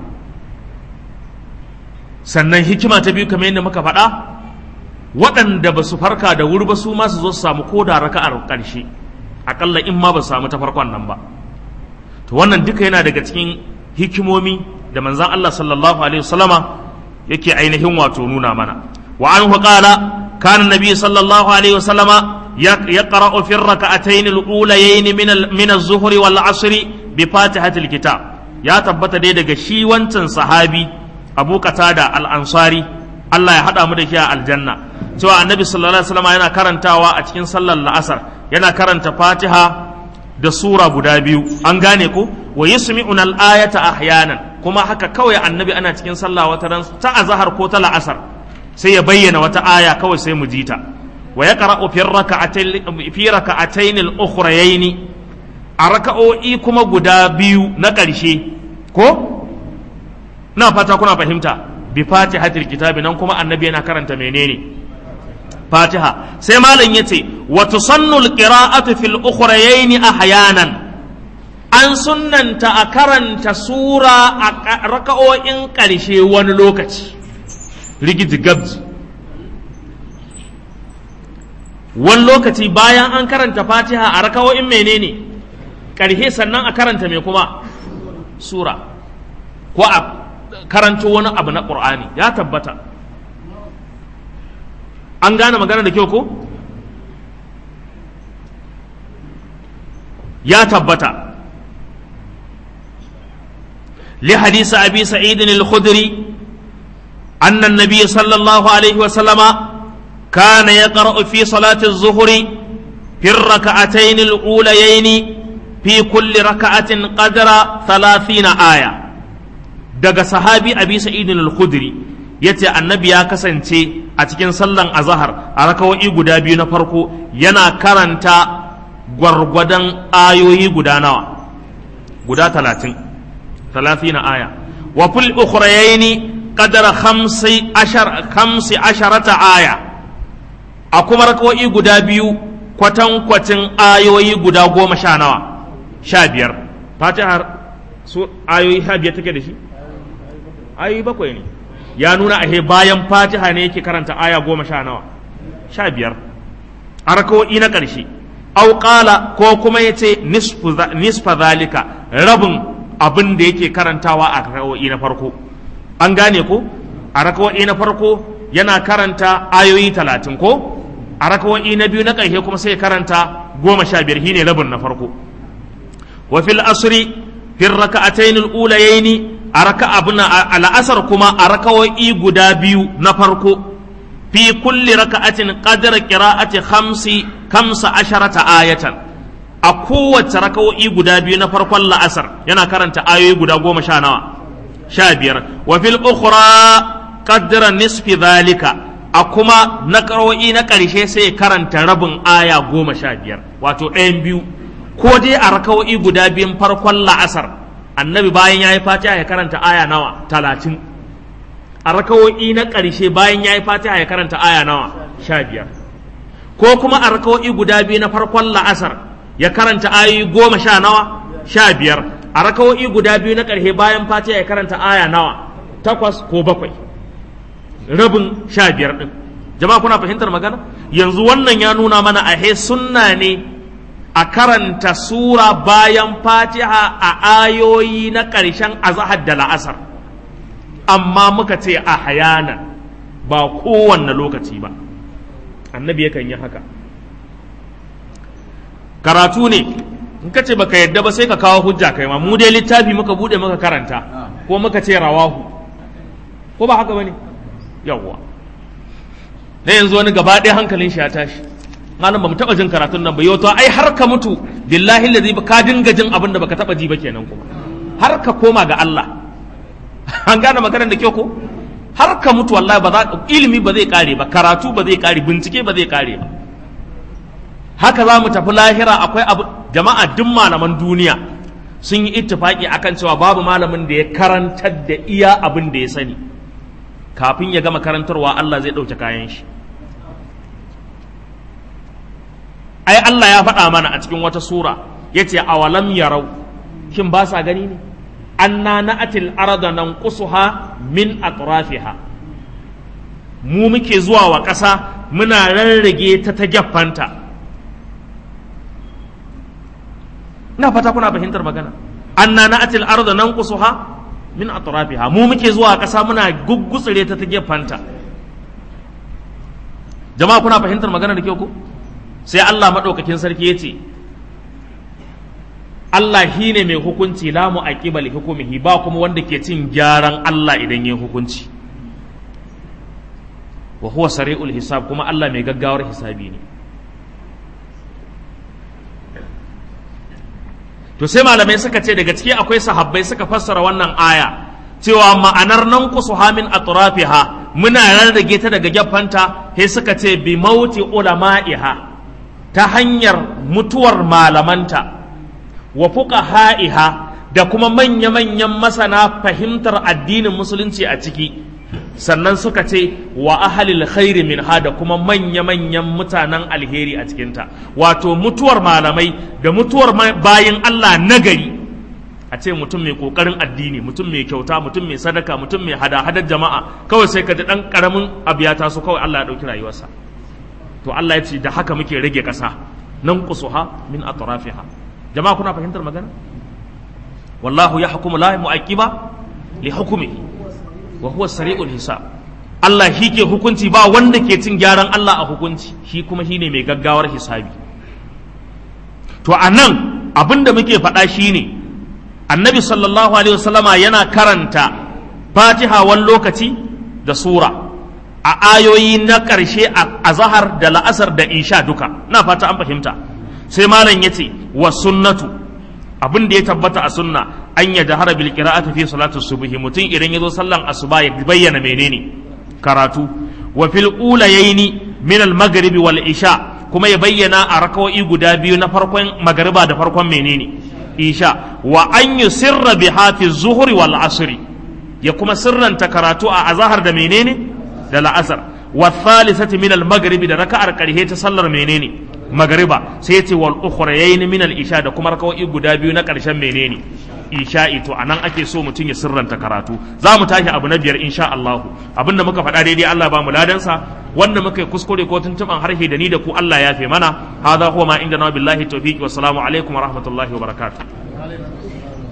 sannan hikima ta biyu kamar yadda muka faɗa waɗanda ba su farka da wuri ba su ma su zo su samu ko da raka'ar ƙarshe aƙalla in ma ba su samu ta farkon nan ba to wannan duka yana daga cikin hikimomi da manzan Allah sallallahu alaihi wasallama yake ainihin wato nuna mana wa anhu qala kana nabi sallallahu alaihi wasallama yaqra'u fi rak'atayn al-ulayayn min min az-zuhri wal 'asri bi fatihatil kitab ya tabbata dai daga shi wancan sahabi Abu Qatada al-Ansari Allah ya hada mu da shi a aljanna cewa annabi sallallahu alaihi wasallama yana karantawa a cikin sallar la'asar yana karanta fatiha da sura guda biyu an gane ko wa yusmi'una al-ayata ahyanan kuma haka kawai annabi ana cikin sallah wata ran ta azhar ko ta la'asar sai ya bayyana wata aya kawai sai mu jita wa yaqra'u fi rak'atayn fi rak'atayn al-ukhrayayn a raka'o'i kuma guda biyu na ƙarshe ko na fata kuna fahimta bi fatihatil kitabi nan kuma annabi yana karanta menene fatiha sai malam yace wa tusannu alqira'atu fil ukhrayayn ahyanan an sunnanta a karanta sura a raka'o'in ƙarshe wani lokaci rigiji gabji wani lokaci bayan an karanta fatiha a raka'o'in menene ƙarshe sannan a karanta mai kuma sura ko a karanto wani abu na ƙur'ani ya tabbata an gane magana da kyau ko ya tabbata li hadisi abi sa'id al-khudri anna an-nabiy sallallahu alaihi wa sallama kana yaqra'u fi salati az-zuhri fi ar-rak'atayn al-ulayayn fi kulli raka'atin qadra 30 aya daga sahabi abi sa'id al-khudri yace annabi ya kasance a cikin sallan azahar a rakawa'i guda biyu na farko yana karanta gwargwadon ayoyi guda nawa guda talatin talatin aya wa fil ukhrayaini qadara khamsi ashar khamsi asharata aya a kuma rakawa'i guda biyu kwatankwacin ayoyi guda goma sha nawa sha biyar fatihar su ayoyi sha biyar take da shi ayoyi bakwai ne ya nuna ahe bayan fatiha ne yake karanta aya goma sha nawa sha biyar a rakawo'i na ƙarshe auƙala ko kuma ya ce nisfa zalika rabin abin da yake karantawa a rakawo'i na farko an gane ko a rakawo'i na farko yana karanta ayoyi talatin ko a rakawo'i na biyu na ƙarshe kuma sai karanta goma sha biyar shine rabin na farko wa fil asri fil raka'atayn al-ulayaini a raka abin a la'asar kuma a rakawo'i guda biyu na farko fi kulli raka'atin qadra qira'ati khamsi kamsa asharata ayatan a kowace rakawo'i guda biyu na farkon la'asar yana karanta ayoyi guda goma sha nawa sha biyar wa fil ukhra qadra nisfi dhalika a kuma na karo'i na ƙarshe sai karanta rabin aya goma sha biyar wato ɗayan biyu ko dai a rakawo'i guda biyun farkon la'asar annabi bayan ya yi fatiha ya karanta aya nawa talatin a rakawo'i na ƙarshe bayan ya yi fatiha ya karanta aya nawa sha biyar ko kuma a rakawo'i guda biyu na farkon la'asar ya karanta ayoyi goma sha nawa sha biyar a rakawo'i guda biyu na ƙarshe bayan fatiha ya karanta aya nawa takwas ko bakwai rabin sha biyar ɗin jama'a kuna fahimtar magana yanzu wannan ya nuna mana a sunna ne a karanta sura bayan fatiha a ayoyi na ƙarshen azahar da la'asar amma muka ce a hayanan ba kowanne lokaci ba annabi yakan yi haka karatu ne in ka ce baka yadda ba sai ka kawo hujja kai ma mu dai littafi muka bude muka karanta ko muka ce rawahu ko ba haka bane yawwa na yanzu wani gaba ɗaya hankalin shi ya tashi
malam ba mu taba jin karatun nan ba yau to ai har ka mutu billahi allazi ka dinga jin abin da baka taba ji ba kenan kuma har ka koma ga Allah an gane maganar da kyau ko har ka mutu wallahi ba za ilimi ba zai kare ba karatu ba zai kare bincike ba zai kare ba haka za mu tafi lahira akwai abu jama'a duk malaman duniya sun yi ittifaki akan cewa babu malamin da ya karantar da iya abin da ya sani kafin ya gama karantarwa Allah zai ɗauke kayan shi ai Allah ya faɗa mana a cikin wata sura ya ce awalam yarau shin ba sa gani ne anna na'atil arda nanqusuha min atrafiha mu muke zuwa wa ƙasa muna rarrage ta ta gyaffanta ina fata kuna fahimtar magana anna na'atil arda nanqusuha min atrafiha mu muke zuwa ƙasa muna guggutsire ta ta gyaffanta jama'a kuna fahimtar magana da kyau ko sai Allah maɗaukakin sarki ya ce Allah shi ne mai hukunci la mu aqibal hukumihi ba kuma wanda ke cin gyaran Allah idan yin hukunci wa huwa sari'ul hisab kuma Allah mai gaggawar hisabi ne to sai malamai suka ce daga ciki akwai sahabbai suka fassara wannan aya cewa ma'anar nan kusuha min atrafiha muna rarrage ta daga gefanta sai suka ce bi mauti ulama'iha ta hanyar mutuwar malamanta wa fuqaha'iha da kuma manya-manyan masana fahimtar addinin musulunci a ciki sannan suka ce wa ahalil khairi min da kuma manya-manyan mutanen alheri a cikinta wato mutuwar malamai da mutuwar bayin Allah nagari a ce mutum mai kokarin addini mutum mai kyauta mutum mai sadaka mutum mai hada-hadar jama'a kawai sai ka ji dan karamin abu ya taso kawai Allah ya dauki rayuwarsa to Allah ya ce da haka muke rage ƙasa nan kusuha min atrafiha jama'a kuna fahimtar magana wallahu ya hukumu la mu'aqiba li hukmihi wa huwa sari'ul hisab Allah shi ke hukunci ba wanda ke cin gyaran Allah a hukunci shi kuma shine mai gaggawar hisabi to anan abinda muke faɗa shine annabi sallallahu alaihi wasallama yana karanta fatiha wani lokaci da sura a ayoyi na ƙarshe a zahar da la'asar da isha duka na fata an fahimta sai malam ya ce wa sunnatu abin da ya tabbata a sunna an ya jahara bil qira'ati fi salati subhi mutum idan ya zo sallan asuba ya bayyana menene karatu wa fil ulayaini min al maghribi wal isha kuma ya bayyana a rakawoyi guda biyu na farkon magariba da farkon menene isha wa an yusirra biha fi zuhri wal asri ya kuma sirranta karatu a azahar da menene da la'asar wa thalithati min al maghribi da raka'ar karhe ta sallar menene magariba sai ya ce wal ukhrayayn min al isha da kuma raka'o'i guda biyu na karshen menene isha'i to anan ake so mutum ya sirranta karatu za mu tashi abu na biyar insha Allah abinda muka faɗa daidai Allah ba mu ladansa wanda muka yi kuskure ko tuntuban harshe da ni da ku Allah ya fi mana hadha huwa ma inda na billahi tawfiqi wassalamu alaikum wa rahmatullahi wa barakatuh